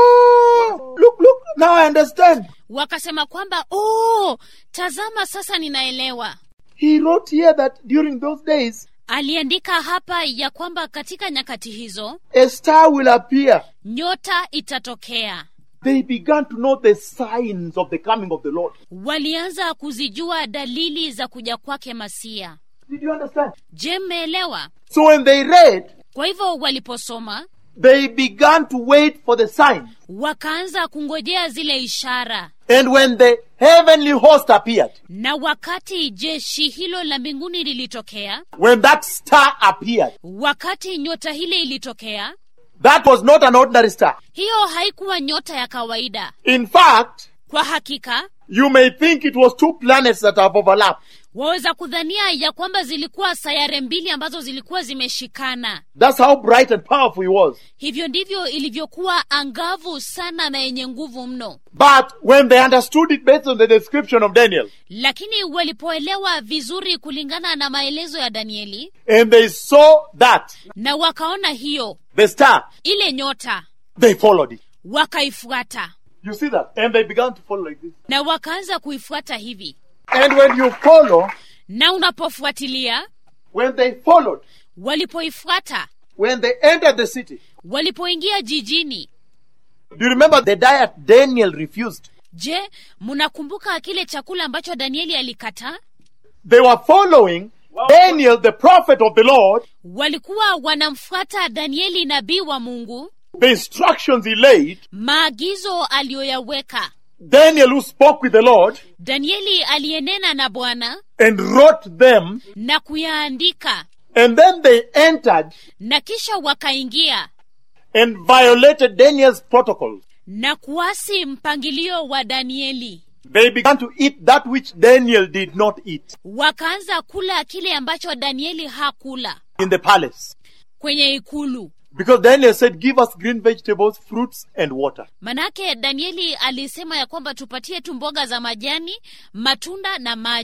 Oh, look, look, now I understand. wakasema kwamba oh, tazama sasa ninaelewa He wrote here that during those days, aliandika hapa ya kwamba katika nyakati hizo a star will appear. nyota itatokea They began to know the signs of the coming of the Lord. walianza kuzijua dalili za kuja kwake masia Did you understand? je mmeelewa So when they read, kwa hivyo waliposoma they began to wait for the sign. wakaanza kungojea zile ishara And when the heavenly host appeared, na wakati jeshi hilo la mbinguni lilitokea when that star appeared, wakati nyota hile ilitokea that was not an ordinary star. hiyo haikuwa nyota ya kawaida In fact, kwa hakika you may think it was two planets that have overlapped. waweza kudhania ya kwamba zilikuwa sayare mbili ambazo zilikuwa zimeshikana That's how bright and powerful he was. hivyo ndivyo ilivyokuwa angavu sana na yenye nguvu mno But when they understood it based on the description of Daniel, lakini walipoelewa vizuri kulingana na maelezo ya danieli and they saw that, na wakaona hiyo the star, ile nyota they followed it. wakaifuata You see that? And they began to follow like this. na wakaanza kuifuata hivi And when you follow, na unapofuatilia when they followed, walipoifuata when they entered the city, walipoingia jijini do you remember the diet Daniel refused? je mnakumbuka kile chakula ambacho danieli alikataa They were following Daniel, the prophet of the Lord, walikuwa wanamfuata danieli nabii wa mungu the instructions he laid, maagizo aliyoyaweka Daniel who spoke with the Lord danieli aliyenena na bwana and wrote them, na kuyaandika and then they entered na kisha wakaingia and violated Daniel's protocols. na kuasi mpangilio wa danieli They began to eat that which Daniel did not eat wakaanza kula kile ambacho danieli hakula in the palace. kwenye ikulu Because Daniel said, Give us green vegetables, fruits, and water. manake danieli alisema ya kwamba tupatie tu mboga za majani matunda na maji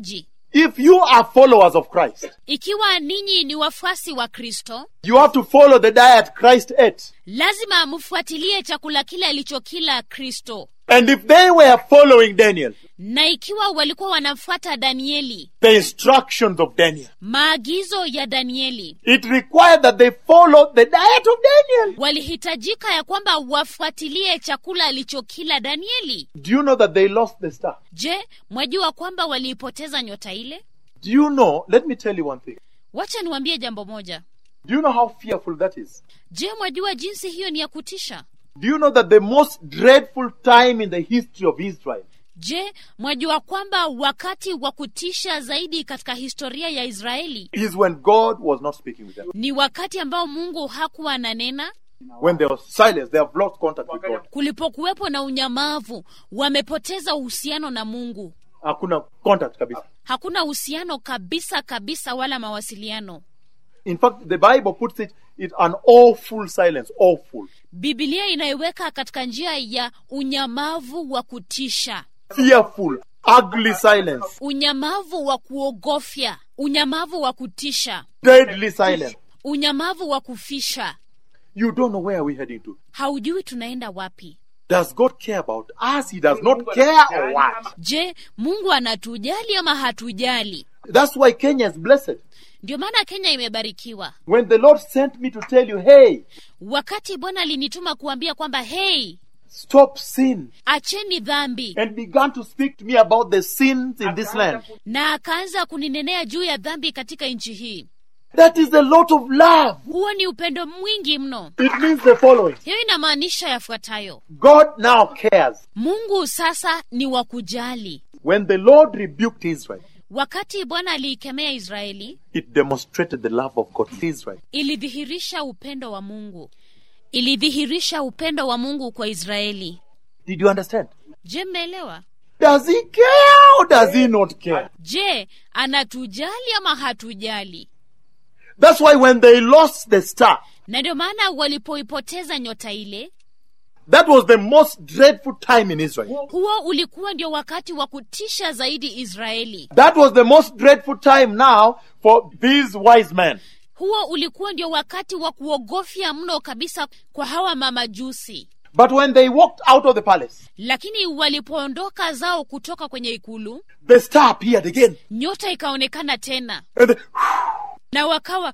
If you are followers of Christ, ikiwa ninyi ni wafuasi wa kristo you have to follow the diet Christ ate. lazima mfuatilie chakula kile alichokila kristo And if they were following Daniel, na ikiwa walikuwa wanamfuata danieli the instructions of Daniel, maagizo ya danieli it required that they follow the diet of Daniel. walihitajika ya kwamba wafuatilie chakula alichokila danieli Do you know that they lost the star? je mwajua kwamba waliipoteza nyota ile Do you know? Let me tell you one thing. wacha niwaambie jambo moja Do you know how fearful that is? je mwajua jinsi hiyo ni ya kutisha Do you know that the most dreadful time in the history of Israel je mwajua kwamba wakati wa kutisha zaidi katika historia ya israeli is when God was not speaking with them? ni wakati ambao mungu hakuwa ananena When there was silence, they have lost contact with God. kulipokuwepo na unyamavu wamepoteza uhusiano na mungu Hakuna contact kabisa. hakuna uhusiano kabisa kabisa wala mawasiliano In fact, the Bible puts it, it an awful silence, awful. bibilia inaiweka katika njia ya unyamavu wa kutisha Fearful, ugly silence, unyamavu wa kuogofya unyamavu wa kutisha deadly silence. unyamavu wa kufisha You don't know where we're heading to. haujui tunaenda wapi Does God care about us? He does not care or what? je mungu anatujali ama hatujali That's why Kenya is blessed. ndio maana kenya imebarikiwa When the Lord sent me to tell you, hey, wakati bwana alinituma kuambia kwamba hei stop sin, acheni dhambi and began to speak to me about the sins in this land. na akaanza kuninenea juu ya dhambi katika nchi hii That is a lot of love. huo ni upendo mwingi mno It means the following hiyo inamaanisha yafuatayo God now cares. mungu sasa ni wa kujali When the Lord rebuked Israel, wakati bwana aliikemea israeli it demonstrated the love of God to Israel. ilidhihirisha upendo wa mungu ilidhihirisha upendo wa mungu kwa israeli Did you understand? je mnaelewa Does he care or does he not care? je anatujali ama hatujali That's why when they lost the star, na ndio maana walipoipoteza nyota ile that was the most dreadful time in Israel. huo ulikuwa ndio wakati wa kutisha zaidi israeli That was the most dreadful time now for these wise men. huo ulikuwa ndio wakati wa kuogofya mno kabisa kwa hawa mamajusi But when they walked out of the palace, lakini walipoondoka zao kutoka kwenye ikulu the star appeared again. nyota ikaonekana tena And the, na wakawa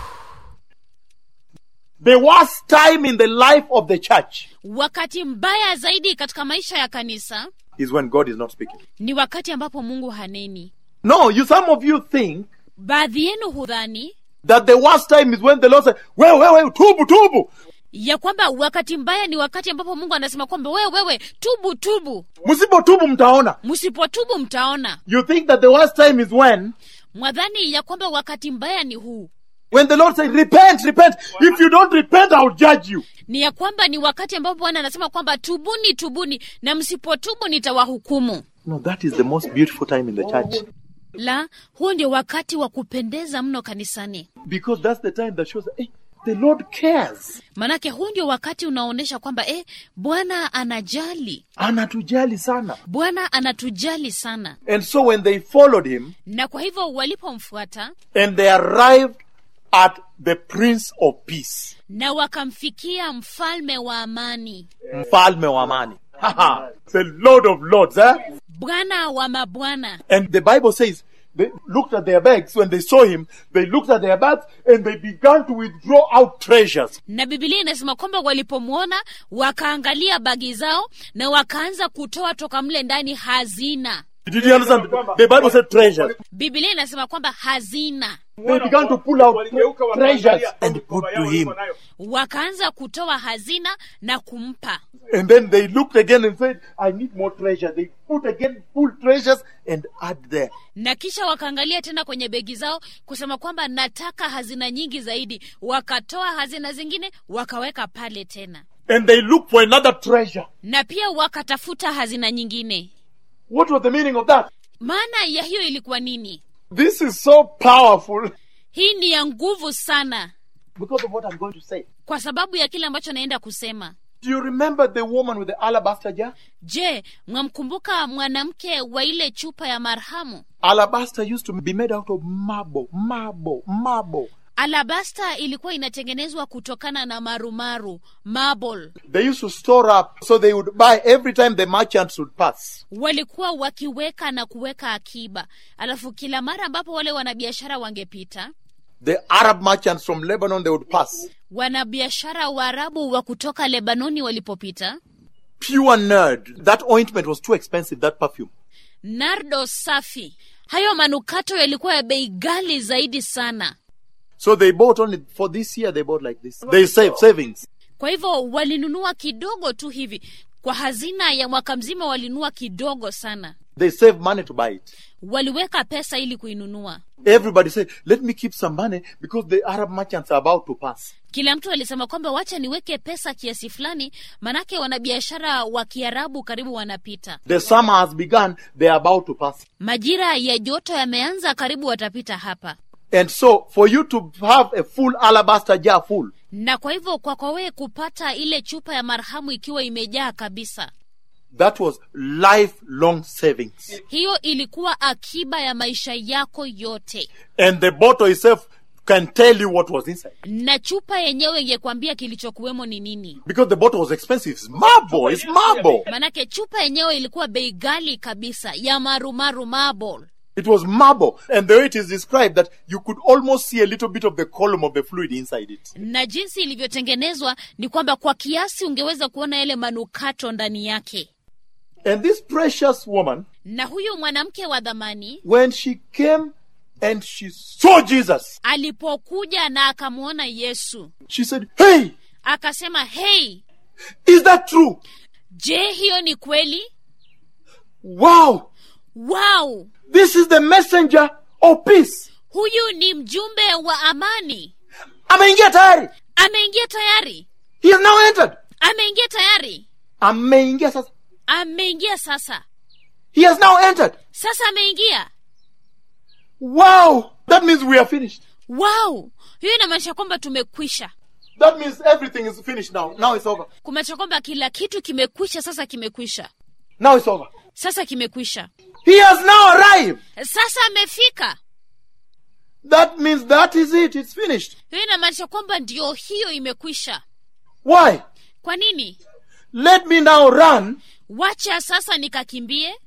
the worst time in the life of the church wakati mbaya zaidi katika maisha ya kanisa is when God is not speaking. ni wakati ambapo mungu haneni No, you some of you think baadhi yenu hudhani that the worst time is when the Lord said, Well, well, well, tubu, tubu. ya kwamba wakati mbaya ni wakati ambapo mungu anasema kwamba wewe wewe tubu tubu Musipo tubu mtaona. msipotubu mtaona You think that the worst time is when mwadhani ya kwamba wakati mbaya ni huu when the Lord said, Repent, repent. If you don't repent, I'll judge you. ni ya kwamba ni wakati ambapo bwana anasema kwamba tubuni tubuni na msipotubu nitawahukumu No, that is the most beautiful time in the church. la huo ndio wakati wa kupendeza mno kanisani Because that's the time that shows that hey, the Lord cares. manake huu ndio wakati unaonyesha kwamba eh, bwana anajali Anatujali sana. bwana anatujali sana And so when they followed him na kwa hivyo walipomfuata and they arrived at the Prince of Peace, na wakamfikia mfalme wa amani Mfalme wa amani. Haha, the Lord of Lords, eh? bwana wa mabwana And the Bible says they looked at their bags when they saw him, they looked at their bags and they began to withdraw out treasures. na bibilia inasema kwamba walipomwona wakaangalia bagi zao na wakaanza kutoa toka mle ndani hazina Did you understand? The Bible said treasures. bibilia inasema kwamba hazina They began to pull out Waligeuka treasures wakaangalia and mikoba put yao to him. walikuwa nayo. wakaanza kutoa hazina na kumpa And then they looked again and said, I need more treasure. They put again full treasures and add there. na kisha wakaangalia tena kwenye begi zao kusema kwamba nataka hazina nyingi zaidi wakatoa hazina zingine wakaweka pale tena And they looked for another treasure. na pia wakatafuta hazina nyingine What was the meaning of that? maana ya hiyo ilikuwa nini This is so powerful hii ni ya nguvu sana because of what I'm going to say. kwa sababu ya kile ambacho naenda kusema Do you remember the woman with the alabaster jar? je mwamkumbuka mwanamke wa ile chupa ya marhamu Alabaster used to be made out of marble, marble, marble. alabasta ilikuwa inatengenezwa kutokana na marumaru marble They used to store up so they would buy every time the merchants would pass. walikuwa wakiweka na kuweka akiba alafu kila mara ambapo wale wanabiashara wangepita The Arab merchants from Lebanon, they would pass. wanabiashara waarabu wa kutoka lebanoni walipopita Pure nerd. That ointment was too expensive, that perfume. nardo safi hayo manukato yalikuwa ya bei ghali zaidi sana So they bought only for this year, they bought like this. They saved savings. kwa hivyo walinunua kidogo tu hivi kwa hazina ya mwaka mzima walinunua kidogo sana They saved money to buy it. waliweka pesa ili kuinunua Everybody said, let me keep some money because the Arab merchants are about to pass. kila mtu alisema kwamba wacha niweke pesa kiasi fulani manake wanabiashara wa kiarabu karibu wanapita The summer has begun, they are about to pass. majira ya joto yameanza karibu watapita hapa And so, for you to have a full alabaster jar full, na kwa hivyo kwako wewe kupata ile chupa ya marhamu ikiwa imejaa kabisa that was lifelong savings. hiyo ilikuwa akiba ya maisha yako yote And the bottle itself can tell you what was inside. na chupa yenyewe ingekwambia kilichokuwemo ni nini Because the bottle was expensive. It's marble. It's marble. manake chupa yenyewe ilikuwa bei ghali kabisa ya marumaru marble It was marble. And the way it is described that you could almost see a little bit of the column of the fluid inside it. na jinsi ilivyotengenezwa ni kwamba kwa kiasi ungeweza kuona yale manukato ndani yake And this precious woman, na huyu mwanamke wa dhamani when she came and she saw Jesus, alipokuja na akamwona yesu she said, Hey, akasema hei is that true? je hiyo ni kweli Wow, wow this is the messenger of peace. huyu ni mjumbe wa amani Ameingia tayari. ameingia tayari He has now entered. ameingia tayari Ameingia sasa. ameingia sasa He has now entered. sasa ameingia Wow, that means we are finished. wow hiyo inamaanisha kwamba tumekwisha That means everything is finished now. Now it's over. kumaanisha kwamba kila kitu kimekwisha sasa kimekwisha Now it's over. sasa kimekwisha He has now arrived. sasa amefika That means that is it. It's finished. hiyo inamaanisha kwamba ndio hiyo imekwisha Why? kwa nini Let me now run wacha sasa nikakimbie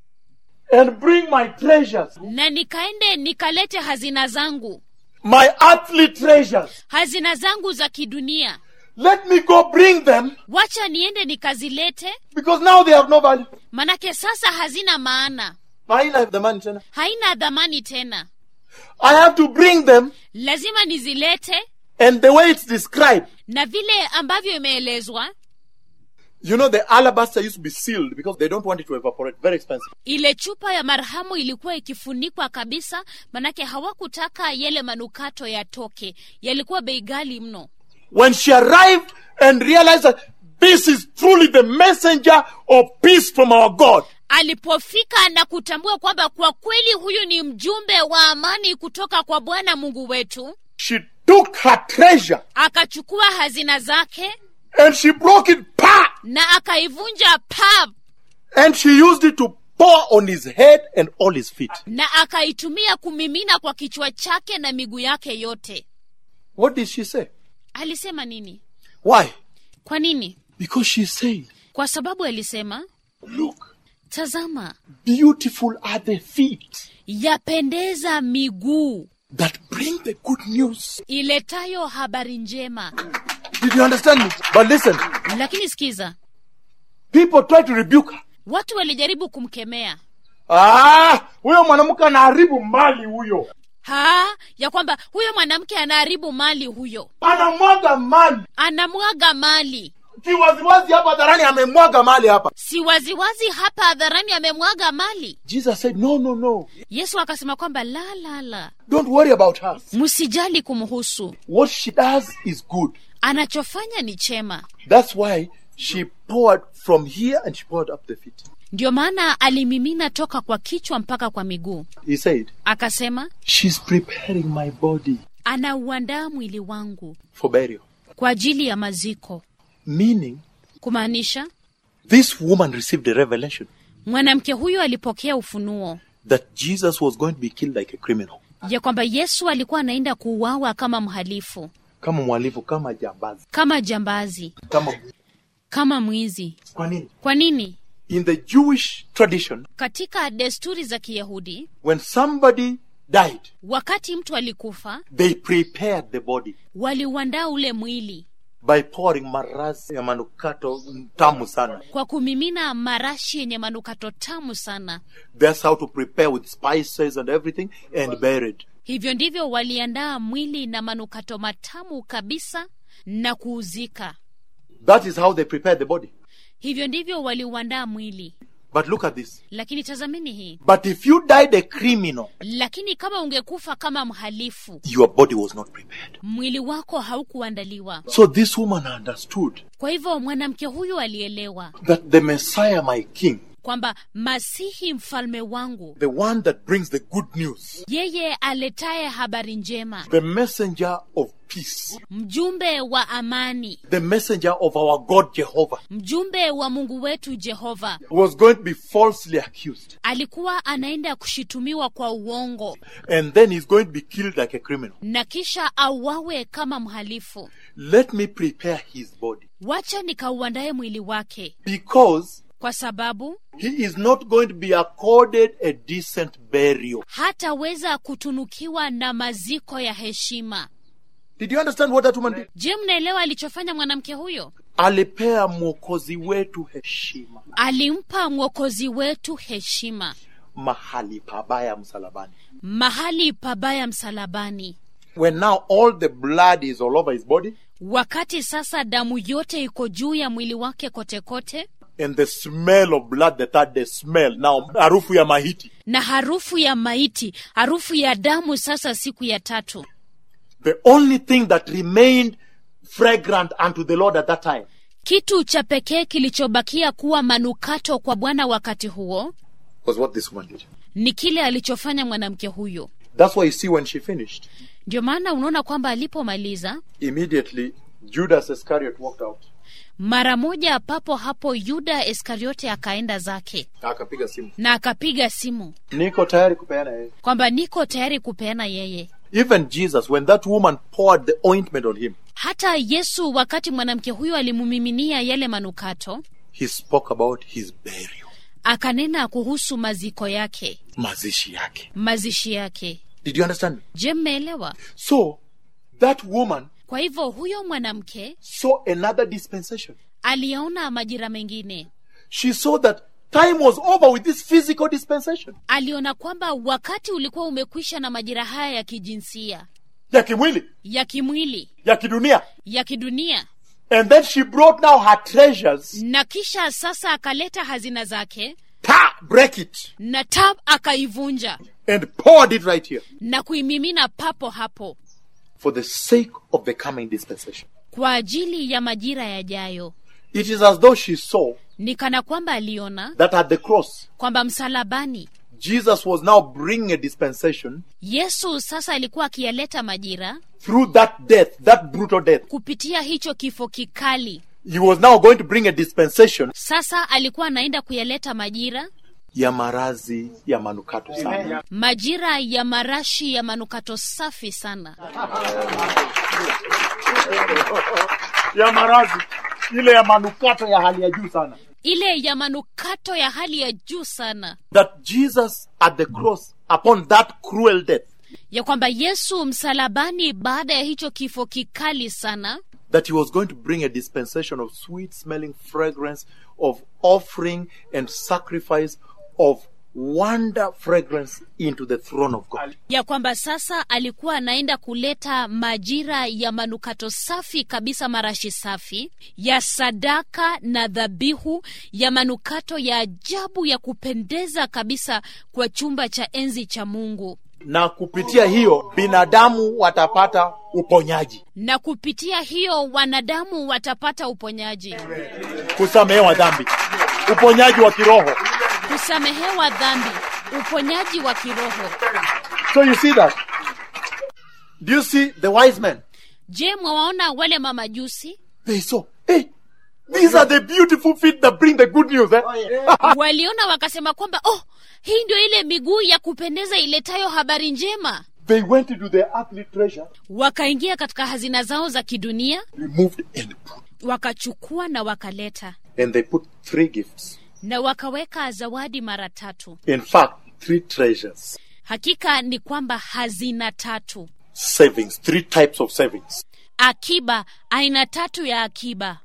and bring my treasures, na nikaende nikalete hazina zangu my earthly treasures. hazina zangu za kidunia Let me go bring them wacha niende nikazilete because now they have no value. manake sasa hazina maana Haina the money tena. haina dhamani tena I have to bring them lazima nizilete and the way it's described. na vile ambavyo imeelezwa You know, the alabaster used to be sealed because they don't want it to evaporate. Very expensive. ile chupa ya marhamu ilikuwa ikifunikwa kabisa manake hawakutaka yale manukato yatoke yalikuwa bei ghali mno When she arrived and realized that this is truly the messenger of peace from our God, alipofika na kutambua kwamba kwa kweli huyu ni mjumbe wa amani kutoka kwa bwana mungu wetu she took her treasure akachukua hazina zake and she broke it, pa, na akaivunja pap and she used it to pour on his head and all his feet. na akaitumia kumimina kwa kichwa chake na miguu yake yote What did she say? alisema nini Why? kwa nini Because she said, kwa sababu alisema Look, tazama beautiful are the feet yapendeza miguu that bring the good news. iletayo habari njema Did you understand me? But listen, lakini sikiza people try to rebuke her. watu walijaribu kumkemea Ah, huyo mwanamke anaharibu mali huyo. ha ya kwamba huyo mwanamke anaharibu mali huyo Anamwaga mali. anamwaga mali Kiwaziwazi hapa hadharani amemwaga mali hapa. si waziwazi hapa hadharani amemwaga mali Jesus said, no, no, no. yesu akasema kwamba la la la Don't worry about her. msijali kumhusu What she does is good. anachofanya ni chema That's why she poured from here and she poured up the feet. ndio maana alimimina toka kwa kichwa mpaka kwa miguu He said, akasema She's preparing my body anauandaa mwili wangu for burial. kwa ajili ya maziko Meaning, kumaanisha this woman received a revelation mwanamke huyu alipokea ufunuo that Jesus was going to be killed like a criminal. ya kwamba yesu alikuwa anaenda kuuawa kama mhalifu Kama mwalifu, kama jambazi, kama jambazi kama kama mwizi kwa nini? kwa nini In the Jewish tradition, katika desturi za kiyahudi when somebody died, wakati mtu alikufa they prepared the body waliuandaa ule mwili by pouring marasi ya manukato tamu sana. kwa kumimina marashi yenye manukato tamu sana That's how to prepare with spices and everything and bury it. hivyo ndivyo waliandaa mwili na manukato matamu kabisa na kuuzika That is how they prepared the body. hivyo ndivyo waliuandaa mwili But look at this. lakini tazamini hii But if you died a criminal, lakini kama ungekufa kama mhalifu your body was not prepared. mwili wako haukuandaliwa So this woman understood kwa hivyo mwanamke huyu alielewa that the Messiah, my king, kwamba masihi mfalme wangu the one that brings the good news, yeye aletaye habari njema the messenger of peace, mjumbe wa amani the messenger of our God Jehovah, mjumbe wa mungu wetu jehova was going to be falsely accused. alikuwa anaenda kushitumiwa kwa uongo And then he's going to be killed like a criminal. na kisha auawe kama mhalifu Let me prepare his body. wacha nikauandaye mwili wake Because kwa sababu he is not going to be accorded a decent burial. hataweza kutunukiwa na maziko ya heshima Did you understand what that woman did? je mnaelewa alichofanya mwanamke huyo Alipea mwokozi wetu heshima alimpa mwokozi wetu heshima mahali pabaya msalabani. mahali pabaya msalabani When now all the blood is all over his body wakati sasa damu yote iko juu ya mwili wake kote kote and the smell of blood, the third day smell, now harufu ya mahiti. na harufu ya maiti harufu ya damu sasa siku ya tatu The only thing that remained fragrant unto the Lord at that time kitu cha pekee kilichobakia kuwa manukato kwa bwana wakati huo was what this woman did. ni kile alichofanya mwanamke huyo That's why you see when she finished, ndio maana unaona kwamba alipomaliza immediately Judas Iscariot walked out. mara moja papo hapo yuda iskariote akaenda zake Akapiga simu. na akapiga simu Niko tayari kupeana yeye. kwamba niko tayari kupeana yeye Even Jesus, when that woman poured the ointment on him, hata yesu wakati mwanamke huyo alimumiminia yale manukato he spoke about his burial. akanena kuhusu maziko yake Mazishi yake. mazishi yake Did you understand? je mmeelewa So, that woman kwa hivyo huyo mwanamke saw another dispensation. aliona majira mengine She saw that time was over with this physical dispensation. aliona kwamba wakati ulikuwa umekwisha na majira haya ya kijinsia Ya kimwili, ya kimwili ya kidunia. ya kidunia And then she brought now her treasures. na kisha sasa akaleta hazina zake Ta, break it. na tab akaivunja And poured it right here. na kuimimina papo hapo For the sake of the coming dispensation. kwa ajili ya majira yajayo It is as though she saw ni kana kwamba aliona that at the cross, kwamba msalabani Jesus was now bringing a dispensation yesu sasa alikuwa akiyaleta majira through that death, that brutal death. kupitia hicho kifo kikali He was now going to bring a dispensation sasa alikuwa anaenda kuyaleta majira ya marazi ya manukato sana. majira ya marashi ya manukato safi sana Ya marazi ile ya manukato ya hali ya juu sana. ile ya manukato ya hali ya juu sana That Jesus at the cross upon that cruel death ya kwamba yesu msalabani baada ya hicho kifo kikali sana that he was going to bring a dispensation of sweet smelling fragrance of offering and sacrifice of wonder fragrance into the throne of God. ya kwamba sasa alikuwa anaenda kuleta majira ya manukato safi kabisa marashi safi ya sadaka na dhabihu ya manukato ya ajabu ya kupendeza kabisa kwa chumba cha enzi cha mungu Na kupitia hiyo binadamu watapata uponyaji, na kupitia hiyo wanadamu watapata uponyaji kusamehewa dhambi, uponyaji wa kiroho. kusamehewa dhambi uponyaji wa kiroho So you see that? Do you see the wise men? je mwawaona wale mamajusi They saw, hey, These are the beautiful feet that bring the good news. Eh? waliona wakasema kwamba oh hii ndio ile miguu ya kupendeza iletayo habari njema They went into their earthly treasure, wakaingia katika hazina zao za kidunia removed and put. wakachukua na wakaleta And they put three gifts. na wakaweka zawadi mara tatu In fact, three treasures. hakika ni kwamba hazina tatu Savings, three types of savings. akiba aina tatu ya akiba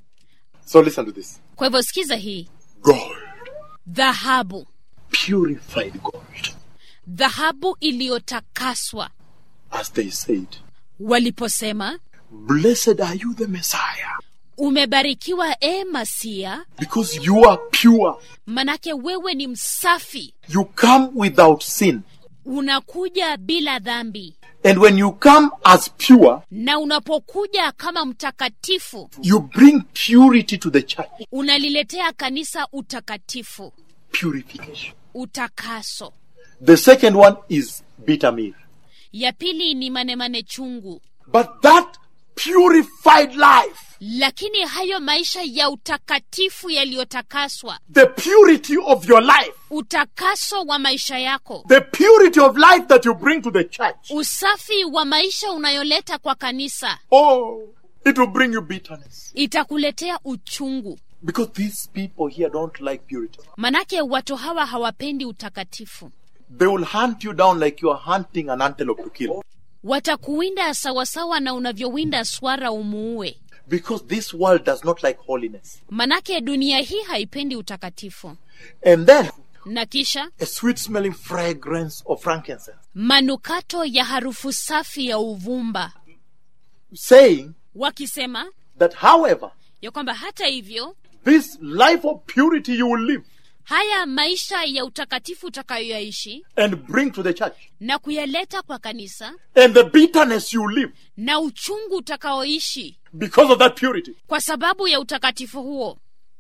So listen to this. kwa hivyo sikiza hii Gold, dhahabu purified gold. dhahabu iliyotakaswa As they said, waliposema Blessed are you, the Messiah, umebarikiwa e masia because you are pure. manake wewe ni msafi You come without sin. unakuja bila dhambi And when you come as pure, na unapokuja kama mtakatifu you bring purity to the church. unaliletea kanisa utakatifu Purification. utakaso The second one is bitter meal. ya pili ni manemane chungu But that purified life, lakini hayo maisha ya utakatifu yaliyotakaswa the purity of your life, utakaso wa maisha yako the purity of life that you bring to the church, usafi wa maisha unayoleta kwa kanisa oh, it will bring you bitterness. itakuletea uchungu Because these people here don't like purity. manake watu hawa hawapendi utakatifu They will hunt you down like you are hunting an antelope to kill. watakuwinda sawasawa na unavyowinda swara umuue Because this world does not like holiness. manake dunia hii haipendi utakatifu And then na kisha a sweet smelling fragrance of frankincense, manukato ya harufu safi ya uvumba saying wakisema that, however, ya kwamba hata hivyo this life of purity you will live haya maisha ya utakatifu utakayoyaishi and bring to the church, na kuyaleta kwa kanisa and the bitterness you live na uchungu utakaoishi because of that purity. kwa sababu ya utakatifu huo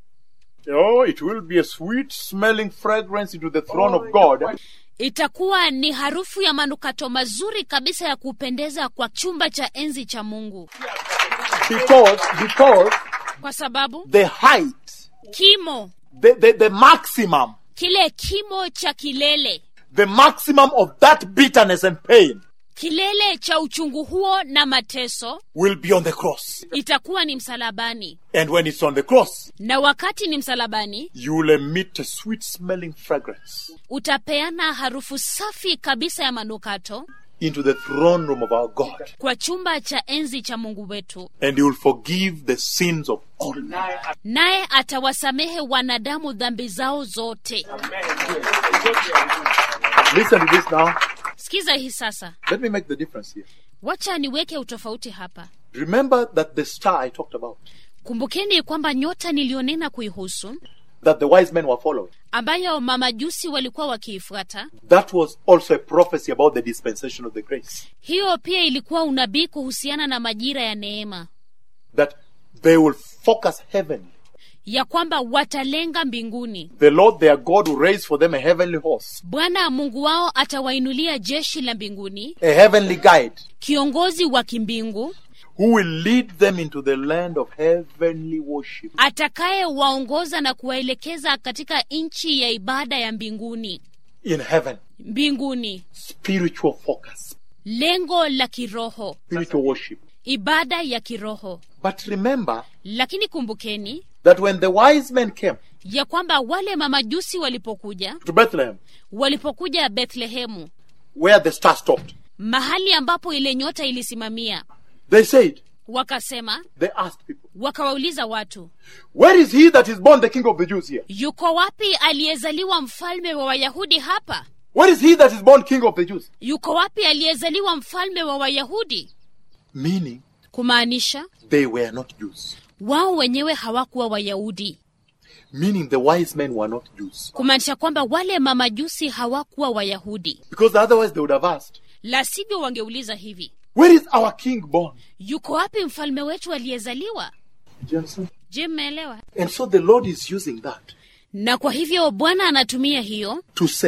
Oh, it will be a sweet smelling fragrance into the throne of God. itakuwa ni harufu ya manukato mazuri kabisa ya kupendeza kwa chumba cha enzi cha mungu Because, because kwa sababu the height, kimo the, the, the maximum, kile kimo cha kilele the maximum of that bitterness and pain kilele cha uchungu huo na mateso will be on the cross. itakuwa ni msalabani And when it's on the cross, na wakati ni msalabani you will emit a sweet smelling fragrance utapeana harufu safi kabisa ya manukato into the throne room of our God. kwa chumba cha enzi cha mungu wetu And you will forgive the sins of all men. naye atawasamehe wanadamu dhambi zao zote Listen to this now. sikiza hii sasa Let me make the difference here. wacha niweke utofauti hapa Remember that the star I talked about, kumbukeni kwamba nyota niliyonena kuihusu that the wise men were following, ambayo mamajusi walikuwa wakiifuata that was also a prophecy about the dispensation of the grace. hiyo pia ilikuwa unabii kuhusiana na majira ya neema That they will focus heavenly. ya kwamba watalenga mbinguni The Lord their God will raise for them a heavenly horse, bwana mungu wao atawainulia jeshi la mbinguni a heavenly guide, kiongozi wa kimbingu who will lead them into the land of heavenly worship. atakayewaongoza na kuwaelekeza katika nchi ya ibada ya mbinguni In heaven, mbinguni spiritual focus, lengo la kiroho spiritual worship. ibada ya kiroho But remember lakini kumbukeni that when the wise men came ya kwamba wale mamajusi walipokuja to Bethlehem, walipokuja bethlehemu where the star stopped, mahali ambapo ile nyota ilisimamia they said, wakasema they asked people, wakawauliza watu Where is he that is born the king of the Jews here? yuko wapi aliyezaliwa mfalme wa wayahudi hapa Where is he that is born king of the Jews? yuko wapi aliyezaliwa mfalme wa wayahudi Meaning, kumaanisha they were not Jews. wao wenyewe hawakuwa wayahudi Meaning, the wise men were not Jews. kumaanisha kwamba wale mamajusi hawakuwa wayahudi Because otherwise, they would have asked, la sivyo wangeuliza hivi Where is our king born? yuko wapi mfalme wetu aliyezaliwa Do you understand? je mmeelewa And so the Lord is using that na kwa hivyo bwana anatumia hiyo to say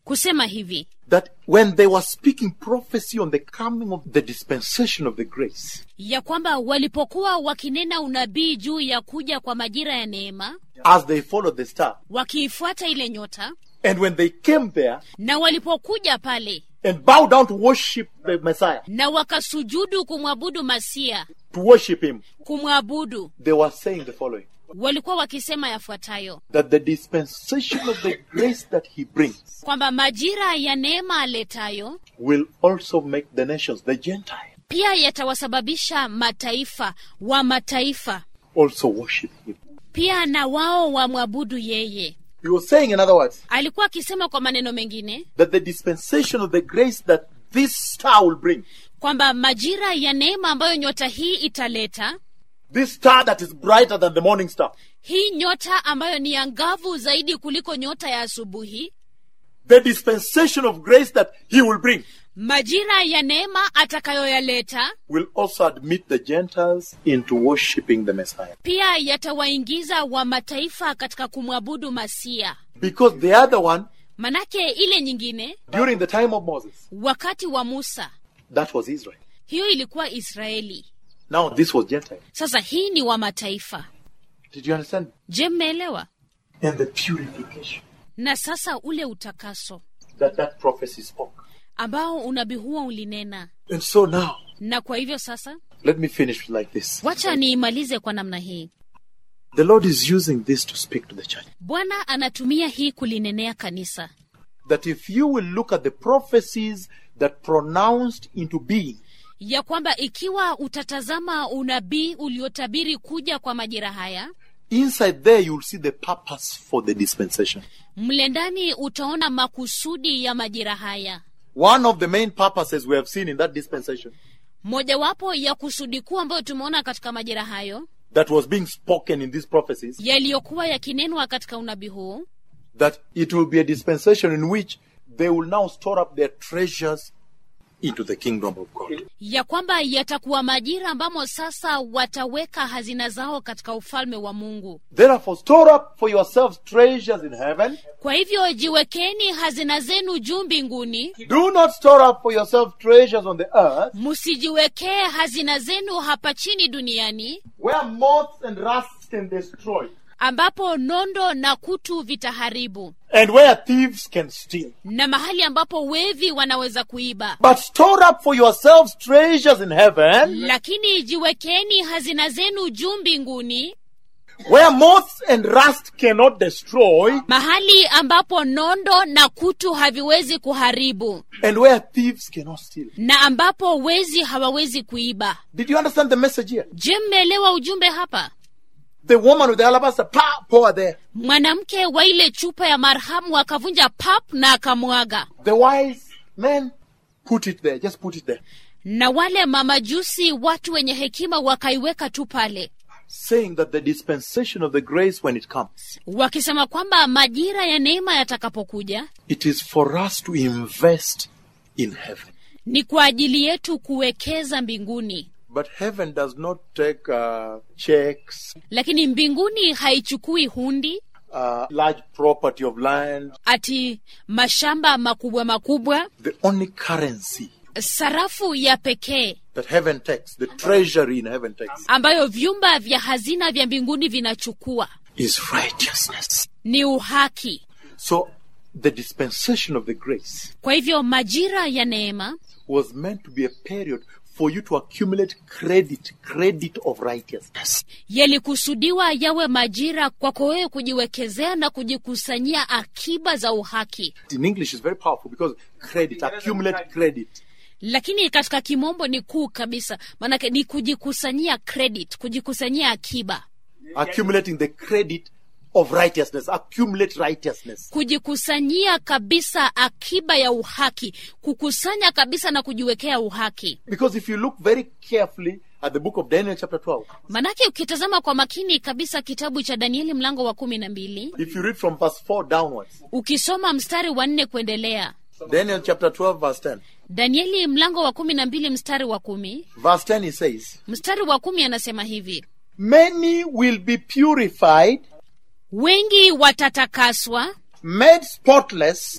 kusema hivi that when they were speaking prophecy on the coming of the dispensation of the grace, ya kwamba walipokuwa wakinena unabii juu ya kuja kwa majira ya neema as they followed the star, wakiifuata ile nyota and when they came there na walipokuja pale and bowed down to worship the Messiah, na wakasujudu kumwabudu masia to worship him, kumwabudu they were saying the following walikuwa wakisema yafuatayo that the dispensation of the grace that he brings kwamba majira ya neema aletayo will also make the nations, the Gentiles, pia yatawasababisha mataifa wa mataifa also worship him. pia na wao wamwabudu yeye He was saying, in other words, alikuwa akisema kwa maneno mengine that the dispensation of the grace that this star will bring, kwamba majira ya neema ambayo nyota hii italeta this star that is brighter than the morning star, hii nyota ambayo ni angavu zaidi kuliko nyota ya asubuhi the dispensation of grace that he will bring majira ya neema atakayoyaleta will also admit the Gentiles into worshiping the Messiah. pia yatawaingiza wa mataifa katika kumwabudu masia Because the other one, manake ile nyingine during the time of Moses, wakati wa musa that was Israel. hiyo ilikuwa israeli Now this was Gentile. sasa hii ni wa mataifa Did you understand? je mmeelewa And the purification na sasa ule utakaso that that prophecy spoke. ambao unabii huo ulinena And so now, na kwa hivyo sasa let me finish like this. wacha niimalize kwa namna hii The Lord is using this to speak to the church. bwana anatumia hii kulinenea kanisa That if you will look at the prophecies that pronounced into being, ya kwamba ikiwa utatazama unabii uliotabiri kuja kwa majira haya inside there you'll see the purpose for the dispensation. mle ndani utaona makusudi ya majira haya One of the main purposes we have seen in that dispensation mojawapo ya kusudi kuu ambayo tumeona katika majira hayo that was being spoken in these prophecies, yaliyokuwa yakinenwa katika unabii huu that it will be a dispensation in which they will now store up their treasures into the kingdom of God. ya kwamba yatakuwa majira ambamo sasa wataweka hazina zao katika ufalme wa mungu Therefore, store up for yourselves treasures in heaven. kwa hivyo jiwekeni hazina zenu juu mbinguni Do not store up for yourselves treasures on the earth, msijiwekee hazina zenu hapa chini duniani where moths and rust can destroy, ambapo nondo na kutu vitaharibu and where thieves can steal. na mahali ambapo wevi wanaweza kuiba But store up for yourselves treasures in heaven, lakini jiwekeni hazina zenu juu mbinguni where moths and rust cannot destroy, mahali ambapo nondo na kutu haviwezi kuharibu and where thieves cannot steal. na ambapo wezi hawawezi kuiba Did you understand the message here? je mmeelewa ujumbe hapa The woman with the alabaster pa- pour there. mwanamke wa ile chupa ya marhamu akavunja pap na akamwaga The wise men put it there. Just put it there. na wale mamajusi watu wenye hekima wakaiweka tu pale Saying that the dispensation of the grace when it comes, wakisema kwamba majira ya neema yatakapokuja it is for us to invest in heaven. ni kwa ajili yetu kuwekeza mbinguni But heaven does not take uh, checks, lakini mbinguni haichukui hundi uh, large property of land. ati mashamba makubwa makubwa The only currency sarafu ya pekee that heaven takes, the treasury in heaven takes, ambayo vyumba vya hazina vya mbinguni vinachukua is righteousness. ni uhaki So the dispensation of the grace kwa hivyo majira ya neema was meant to be a period for you to accumulate credit, credit of righteousness. yalikusudiwa yawe majira kwako wewe kujiwekezea na kujikusanyia akiba za uhaki In English is very powerful because credit, accumulate credit. lakini katika kimombo ni kuu kabisa maanake ni kujikusanyia credit kujikusanyia akiba Accumulating the credit of righteousness, accumulate righteousness. kujikusanyia kabisa akiba ya uhaki kukusanya kabisa na kujiwekea uhaki Because if you look very carefully at the book of Daniel chapter 12, manake ukitazama kwa makini kabisa kitabu cha danieli mlango wa kumi na mbili if you read from verse 4 downwards, ukisoma mstari wa nne kuendelea Daniel chapter 12 verse 10, danieli mlango wa kumi na mbili mstari wa kumi verse 10 he says, mstari wa kumi anasema hivi Many will be purified, wengi watatakaswa made spotless,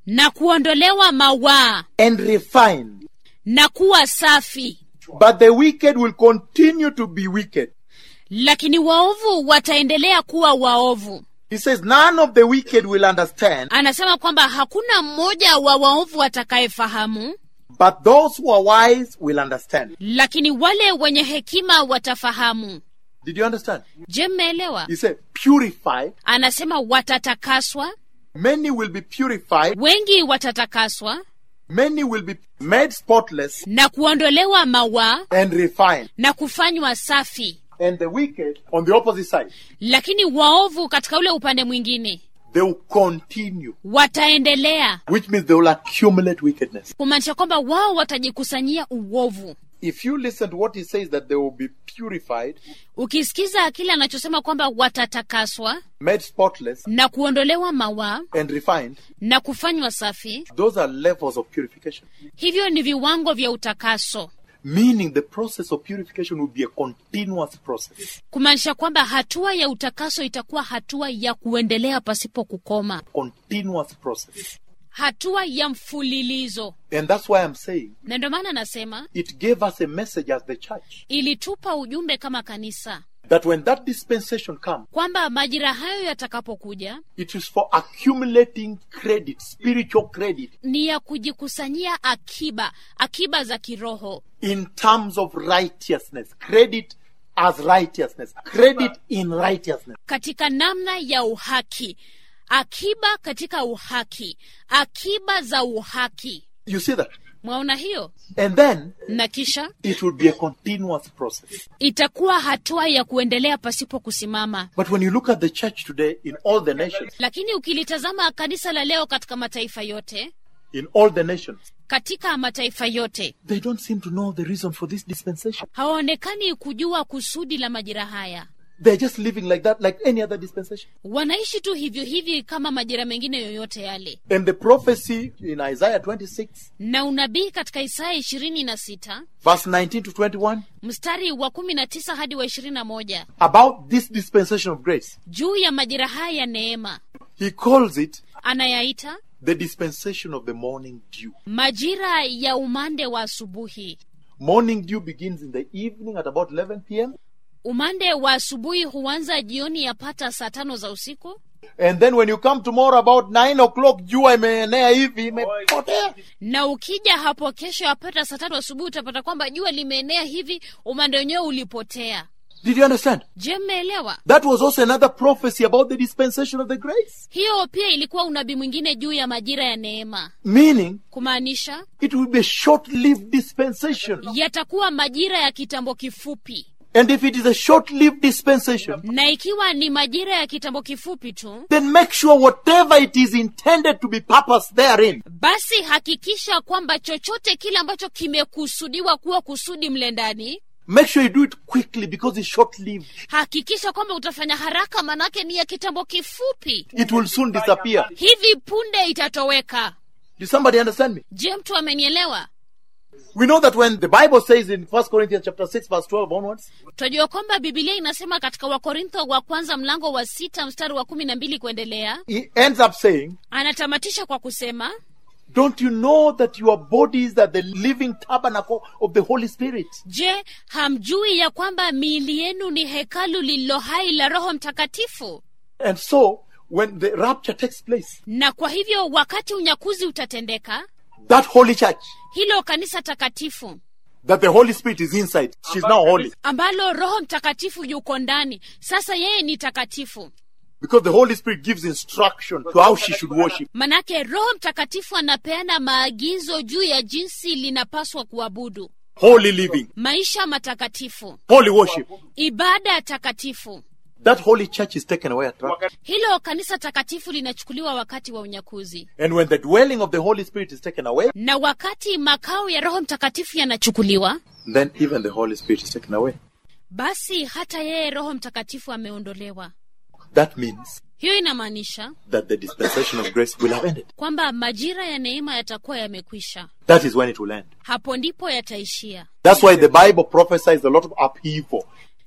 na kuondolewa mawaa and refined. na kuwa safi But the wicked will continue to be wicked. lakini waovu wataendelea kuwa waovu He says, None of the wicked will understand, anasema kwamba hakuna mmoja wa waovu atakayefahamu but those who are wise will understand. lakini wale wenye hekima watafahamu Did you understand? je mmeelewa He said, Purified. anasema watatakaswa Many will be purified. wengi watatakaswa Many will be made spotless na kuondolewa mawaa and refined. na kufanywa safi And the wicked, on the opposite side, lakini waovu katika ule upande mwingine they will continue, wataendelea which means they will accumulate wickedness. kumaanisha kwamba wao watajikusanyia uovu If you listen to what he says, that they will be purified, ukisikiza kile anachosema kwamba watatakaswa made spotless, na kuondolewa mawaa and refined, na kufanywa safi those are levels of purification. hivyo ni viwango vya utakaso Meaning the process of purification will be a continuous process. kumaanisha kwamba hatua ya utakaso itakuwa hatua ya kuendelea pasipo kukoma Continuous process. hatua ya mfulilizo And that's why I'm saying na ndio maana nasema it gave us a message as the church ilitupa ujumbe kama kanisa that when that dispensation comes, kwamba majira hayo yatakapokuja it is for accumulating credit, spiritual credit, ni ya kujikusanyia akiba akiba za kiroho in terms of righteousness. Credit as righteousness. Credit in righteousness. katika namna ya uhaki akiba katika uhaki akiba za uhaki You see that? mwaona hiyo And then na kisha it will be a continuous process. itakuwa hatua ya kuendelea pasipo kusimama But when you look at the church today in all the nations, lakini ukilitazama kanisa la leo katika mataifa yote in all the nations, katika mataifa yote they don't seem to know the reason for this dispensation. hawaonekani kujua kusudi la majira haya They're just living like that, like any other dispensation. wanaishi tu hivyo hivi kama majira mengine yoyote yale And the prophecy in Isaiah 26, na unabii katika isaya ishirini na sita verse 19 to 21, mstari wa kumi na tisa hadi wa ishirini na moja about this dispensation of grace, juu ya majira haya ya neema he calls it anayaita the dispensation of the morning dew. majira ya umande wa asubuhi Morning dew begins in the evening at about 11 p.m. umande wa asubuhi huanza jioni yapata saa tano za usiku And then when you come tomorrow about 9 o'clock, jua imeenea hivi, imepotea. na ukija hapo kesho yapata saa tatu asubuhi utapata kwamba jua limeenea hivi umande wenyewe ulipotea Did you understand? je mmeelewa That was also another prophecy about the dispensation of the grace. hiyo pia ilikuwa unabii mwingine juu ya majira ya neema Meaning, kumaanisha it will be a short-lived dispensation. yatakuwa majira ya kitambo kifupi And if it is a short-lived dispensation, na ikiwa ni majira ya kitambo kifupi tu then make sure whatever it is intended to be purposed therein, basi hakikisha kwamba chochote kile ambacho kimekusudiwa kuwa kusudi mle ndani make sure you do it quickly because it's short-lived. hakikisha kwamba utafanya haraka manake ni ya kitambo kifupi It will soon disappear. hivi punde itatoweka Did somebody understand me? je mtu amenielewa We know that when the Bible says in 1 Corinthians chapter 6 verse 12 onwards, twajua kwamba bibilia inasema katika wakorintho wa kwanza mlango wa sita mstari wa kumi na mbili kuendelea he ends up saying, anatamatisha kwa kusema Don't you know that your bodies are the living tabernacle of the Holy Spirit? je hamjui ya kwamba miili yenu ni hekalu lililo hai la roho mtakatifu And so, when the rapture takes place, na kwa hivyo wakati unyakuzi utatendeka that holy church, hilo kanisa takatifu that the Holy Spirit is inside, she's now holy. ambalo roho mtakatifu yuko ndani sasa yeye ni takatifu Because the Holy Spirit gives instruction to how she should worship. manake roho mtakatifu anapeana maagizo juu ya jinsi linapaswa kuabudu Holy living, maisha matakatifu holy worship. ibada takatifu That holy church is taken away at rapture. hilo kanisa takatifu linachukuliwa wakati wa unyakuzi And when the dwelling of the Holy Spirit is taken away, na wakati makao ya roho mtakatifu yanachukuliwa then even the Holy Spirit is taken away. basi hata yeye roho mtakatifu ameondolewa That means hiyo inamaanisha that the dispensation of grace will have ended. kwamba majira ya neema yatakuwa yamekwisha That is when it will end. hapo ndipo yataishia That's why the Bible prophesies a lot of upheaval.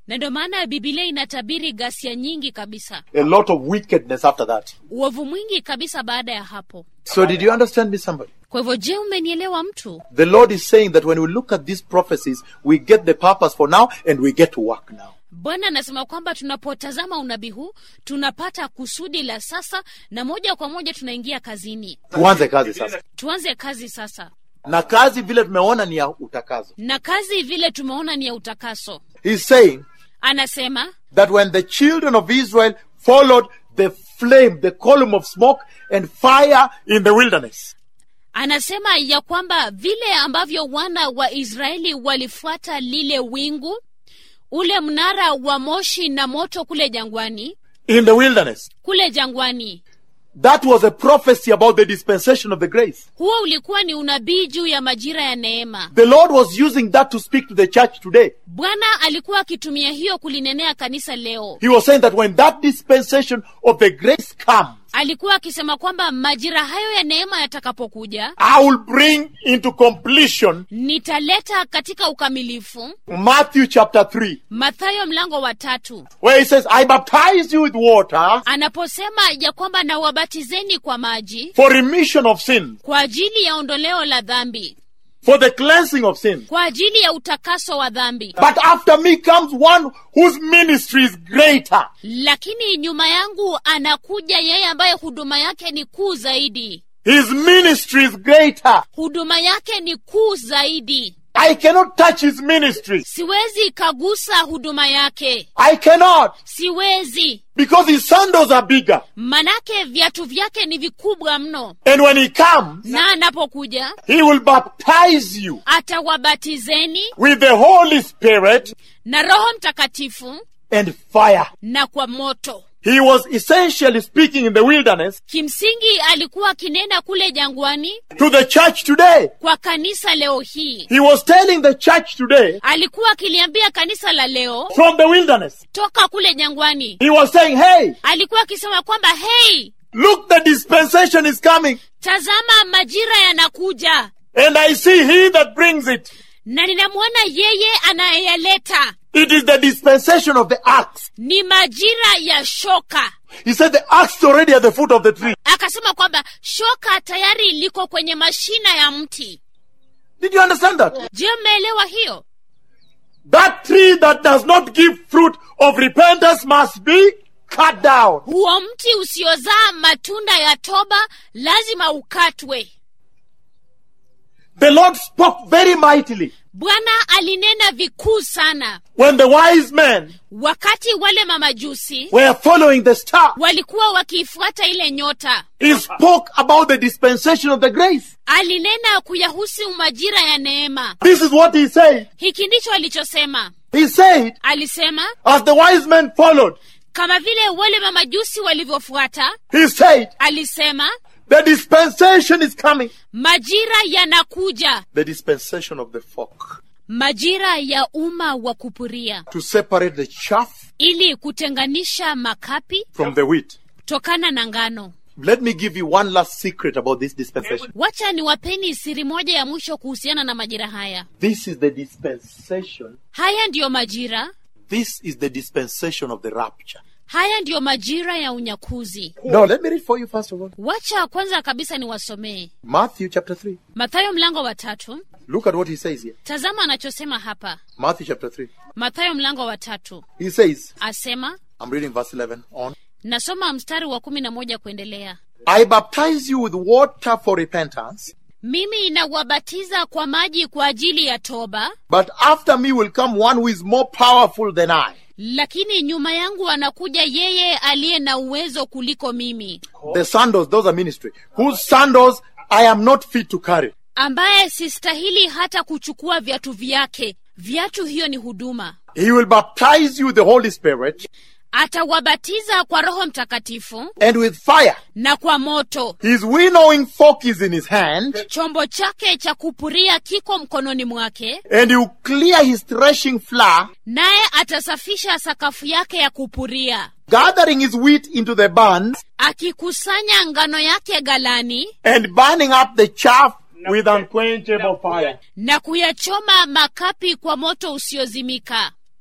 na ndio maana bibilia inatabiri ghasia nyingi kabisa A lot of wickedness after that. uovu mwingi kabisa baada ya hapo So did you understand me, somebody? kwa hivyo je umenielewa mtu The Lord is saying that when we look at these prophecies, we get the purpose for now and we get to work now. bwana anasema kwamba tunapotazama unabii huu tunapata kusudi la sasa na moja kwa moja tunaingia kazini Tuanze kazi sasa. tuanze kazi sasa Na kazi vile tumeona ni ya utakazo. na kazi vile tumeona ni ya utakaso He's saying anasema that when the children of Israel followed the flame, the column of smoke and fire in the wilderness, anasema ya kwamba vile ambavyo wana wa israeli walifuata lile wingu ule mnara wa moshi na moto kule jangwani in the wilderness, kule jangwani that was a prophecy about the dispensation of the grace. huo ulikuwa ni unabii juu ya majira ya neema The Lord was using that to speak to the church today. bwana alikuwa akitumia hiyo kulinenea kanisa leo He was saying that when that dispensation of the grace comes, alikuwa akisema kwamba majira hayo ya neema yatakapokuja I will bring into completion nitaleta katika ukamilifu Matthew chapter 3, mathayo mlango wa tatu where he says, I baptize you with water anaposema ya kwamba nawabatizeni kwa maji for remission of sin, kwa ajili ya ondoleo la dhambi for the cleansing of sin. kwa ajili ya utakaso wa dhambi But after me comes one whose ministry is greater. lakini nyuma yangu anakuja yeye ambaye huduma yake ni kuu zaidi His ministry is greater. huduma yake ni kuu zaidi I cannot touch his ministry. siwezi kagusa huduma yake I cannot siwezi because his sandals are bigger. manake viatu vyake ni vikubwa mno And when he comes, na anapokuja he will baptize you atawabatizeni with the Holy Spirit na roho mtakatifu and fire. na kwa moto He was essentially speaking in the wilderness kimsingi alikuwa akinena kule jangwani to the church today. kwa kanisa leo hii He was telling the church today alikuwa akiliambia kanisa la leo from the wilderness. toka kule jangwani He was saying, Hey, alikuwa akisema kwamba hei look, the dispensation is coming, tazama majira yanakuja and I see he that brings it. na ninamwona yeye anayeyaleta It is the dispensation of the axe. ni majira ya shoka He said the axe is already at the foot of the tree. akasema kwamba shoka tayari liko kwenye mashina ya mti Did you understand that? je mmeelewa hiyo That tree that does not give fruit of repentance must be cut down. huo mti usiozaa matunda ya toba lazima ukatwe The Lord spoke very mightily bwana alinena vikuu sana when the wise men wakati wale mamajusi were following the star. walikuwa wakiifuata ile nyota He spoke about the dispensation of the grace. alinena kuyahusu majira ya neema This is what he said. hiki ndicho alichosema He said, alisema as the wise men followed, kama vile wale mamajusi walivyofuata he said, alisema the dispensation is coming. majira yanakuja The dispensation of the fork. majira ya umma wa kupuria To separate the chaff ili kutenganisha makapi from the wheat. tokana na ngano Let me give you one last secret about this dispensation. wacha niwapeni siri moja ya mwisho kuhusiana na majira haya This is the dispensation. haya ndiyo majira This is the dispensation of the rapture. haya ndiyo majira ya unyakuzi No, let me read for you first of all. wacha kwanza kabisa niwasomee Matthew chapter 3. mathayo mlango wa tatu Look at what he says here. tazama anachosema hapa Matthew chapter 3. mathayo mlango wa tatu He says, asema I'm reading verse 11 on. nasoma mstari wa kumi na moja kuendelea I baptize you with water for repentance, mimi nawabatiza kwa maji kwa ajili ya toba but after me will come one who is more powerful than I. lakini nyuma yangu anakuja yeye aliye na uwezo kuliko mimi The sandals, those are ministry, whose sandals I am not fit to carry. ambaye sistahili hata kuchukua viatu vyake viatu hiyo ni huduma He will baptize you with the Holy Spirit atawabatiza kwa roho mtakatifu and with fire. na kwa moto His winnowing fork is in his hand, chombo chake cha kupuria kiko mkononi mwake and he will clear his threshing floor, naye atasafisha sakafu yake ya kupuria gathering his wheat into the barns, akikusanya ngano yake galani and burning up the chaff with unquenchable fire. na kuyachoma makapi kwa moto usiozimika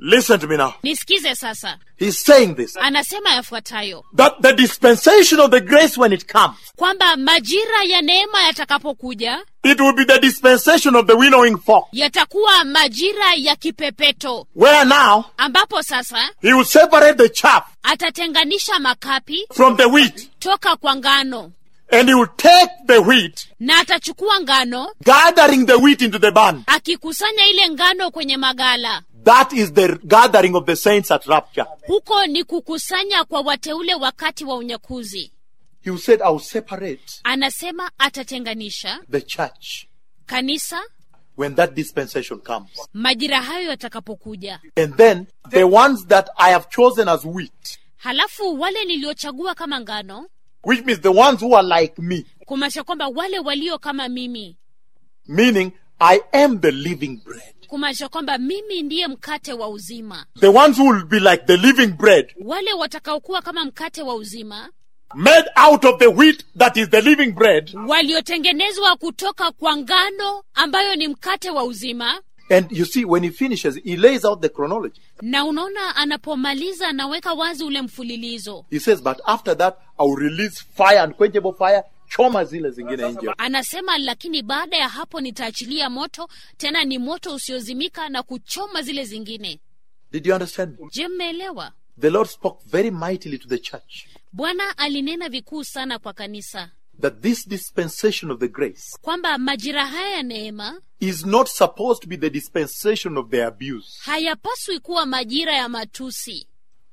Listen to me now. nisikize sasa He's saying this anasema yafuatayo that the dispensation of the grace, when it comes, kwamba majira ya neema yatakapokuja it will be the dispensation of the winnowing fork, yatakuwa majira ya kipepeto where now ambapo sasa he will separate the chaff atatenganisha makapi from the wheat, toka kwa ngano and he will take the wheat, na atachukua ngano gathering the wheat into the barn. akikusanya ile ngano kwenye magala That is the gathering of the saints at rapture. huko ni kukusanya kwa wateule wakati wa unyakuzi He said, I will separate anasema atatenganisha the church kanisa when that dispensation comes. majira hayo yatakapokuja And then the ones that I have chosen as wheat, halafu wale niliochagua kama ngano which means the ones who are like me, kumaanisha kwamba wale walio kama mimi meaning I am the living bread. kumaanisha kwamba mimi ndiye mkate wa uzima The ones who will be like the living bread, wale watakaokuwa kama mkate wa uzima made out of the wheat that is the living bread. waliotengenezwa kutoka kwa ngano ambayo ni mkate wa uzima And you see, when he finishes, he lays out the chronology. na unaona anapomaliza anaweka wazi ule mfululizo He says, But after that, I will release fire, unquenchable fire, choma zile zingine nje. anasema lakini baada ya hapo nitaachilia moto tena ni moto usiozimika na kuchoma zile zingine Did you understand me? je mmeelewa The Lord spoke very mightily to the church bwana alinena vikuu sana kwa kanisa that this dispensation of the grace kwamba majira haya ya neema is not supposed to be the dispensation of the abuse. hayapaswi kuwa majira ya matusi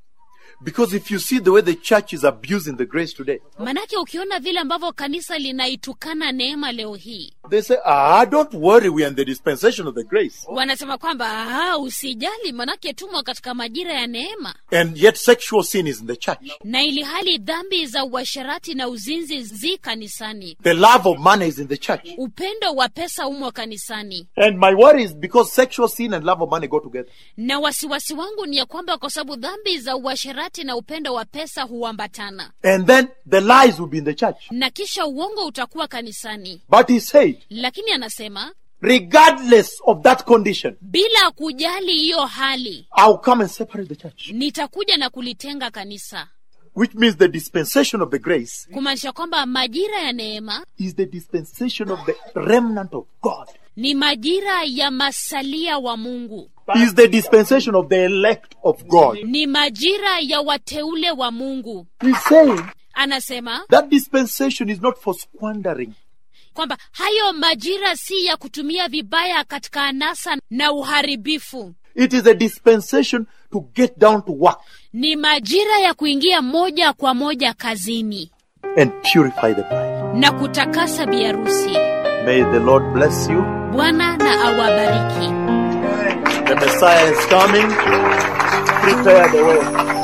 Because if you see the way the church is abusing the grace today, manake ukiona vile ambavyo kanisa linaitukana neema leo hii they say, Ah, don't worry, we are in the dispensation of the grace. wanasema kwamba "Ah, usijali manake tumo katika majira ya neema And yet sexual sin is in the church. na ili hali dhambi za uasherati na uzinzi zi kanisani The love of money is in the church. upendo wa pesa umo kanisani And my worry is because sexual sin and love of money go together. na wasiwasi wangu ni ya kwamba kwa sababu dhambi za uasherati na upendo wa pesa huambatana And then the lies will be in the church. na kisha uongo utakuwa kanisani But he said, lakini anasema regardless of that condition, bila kujali hiyo hali I'll come and separate the church. nitakuja na kulitenga kanisa Which means the dispensation of the grace kumaanisha kwamba majira ya neema is the dispensation of the remnant of God. ni majira ya masalia wa mungu Is the dispensation of the elect of God. ni majira ya wateule wa mungu He's saying anasema that dispensation is not for squandering. kwamba hayo majira si ya kutumia vibaya katika anasa na uharibifu It is a dispensation to get down to work ni majira ya kuingia moja kwa moja kazini and purify the bride. na kutakasa biharusi May the Lord bless you. bwana na awabariki The Messiah is coming. Prepare the way.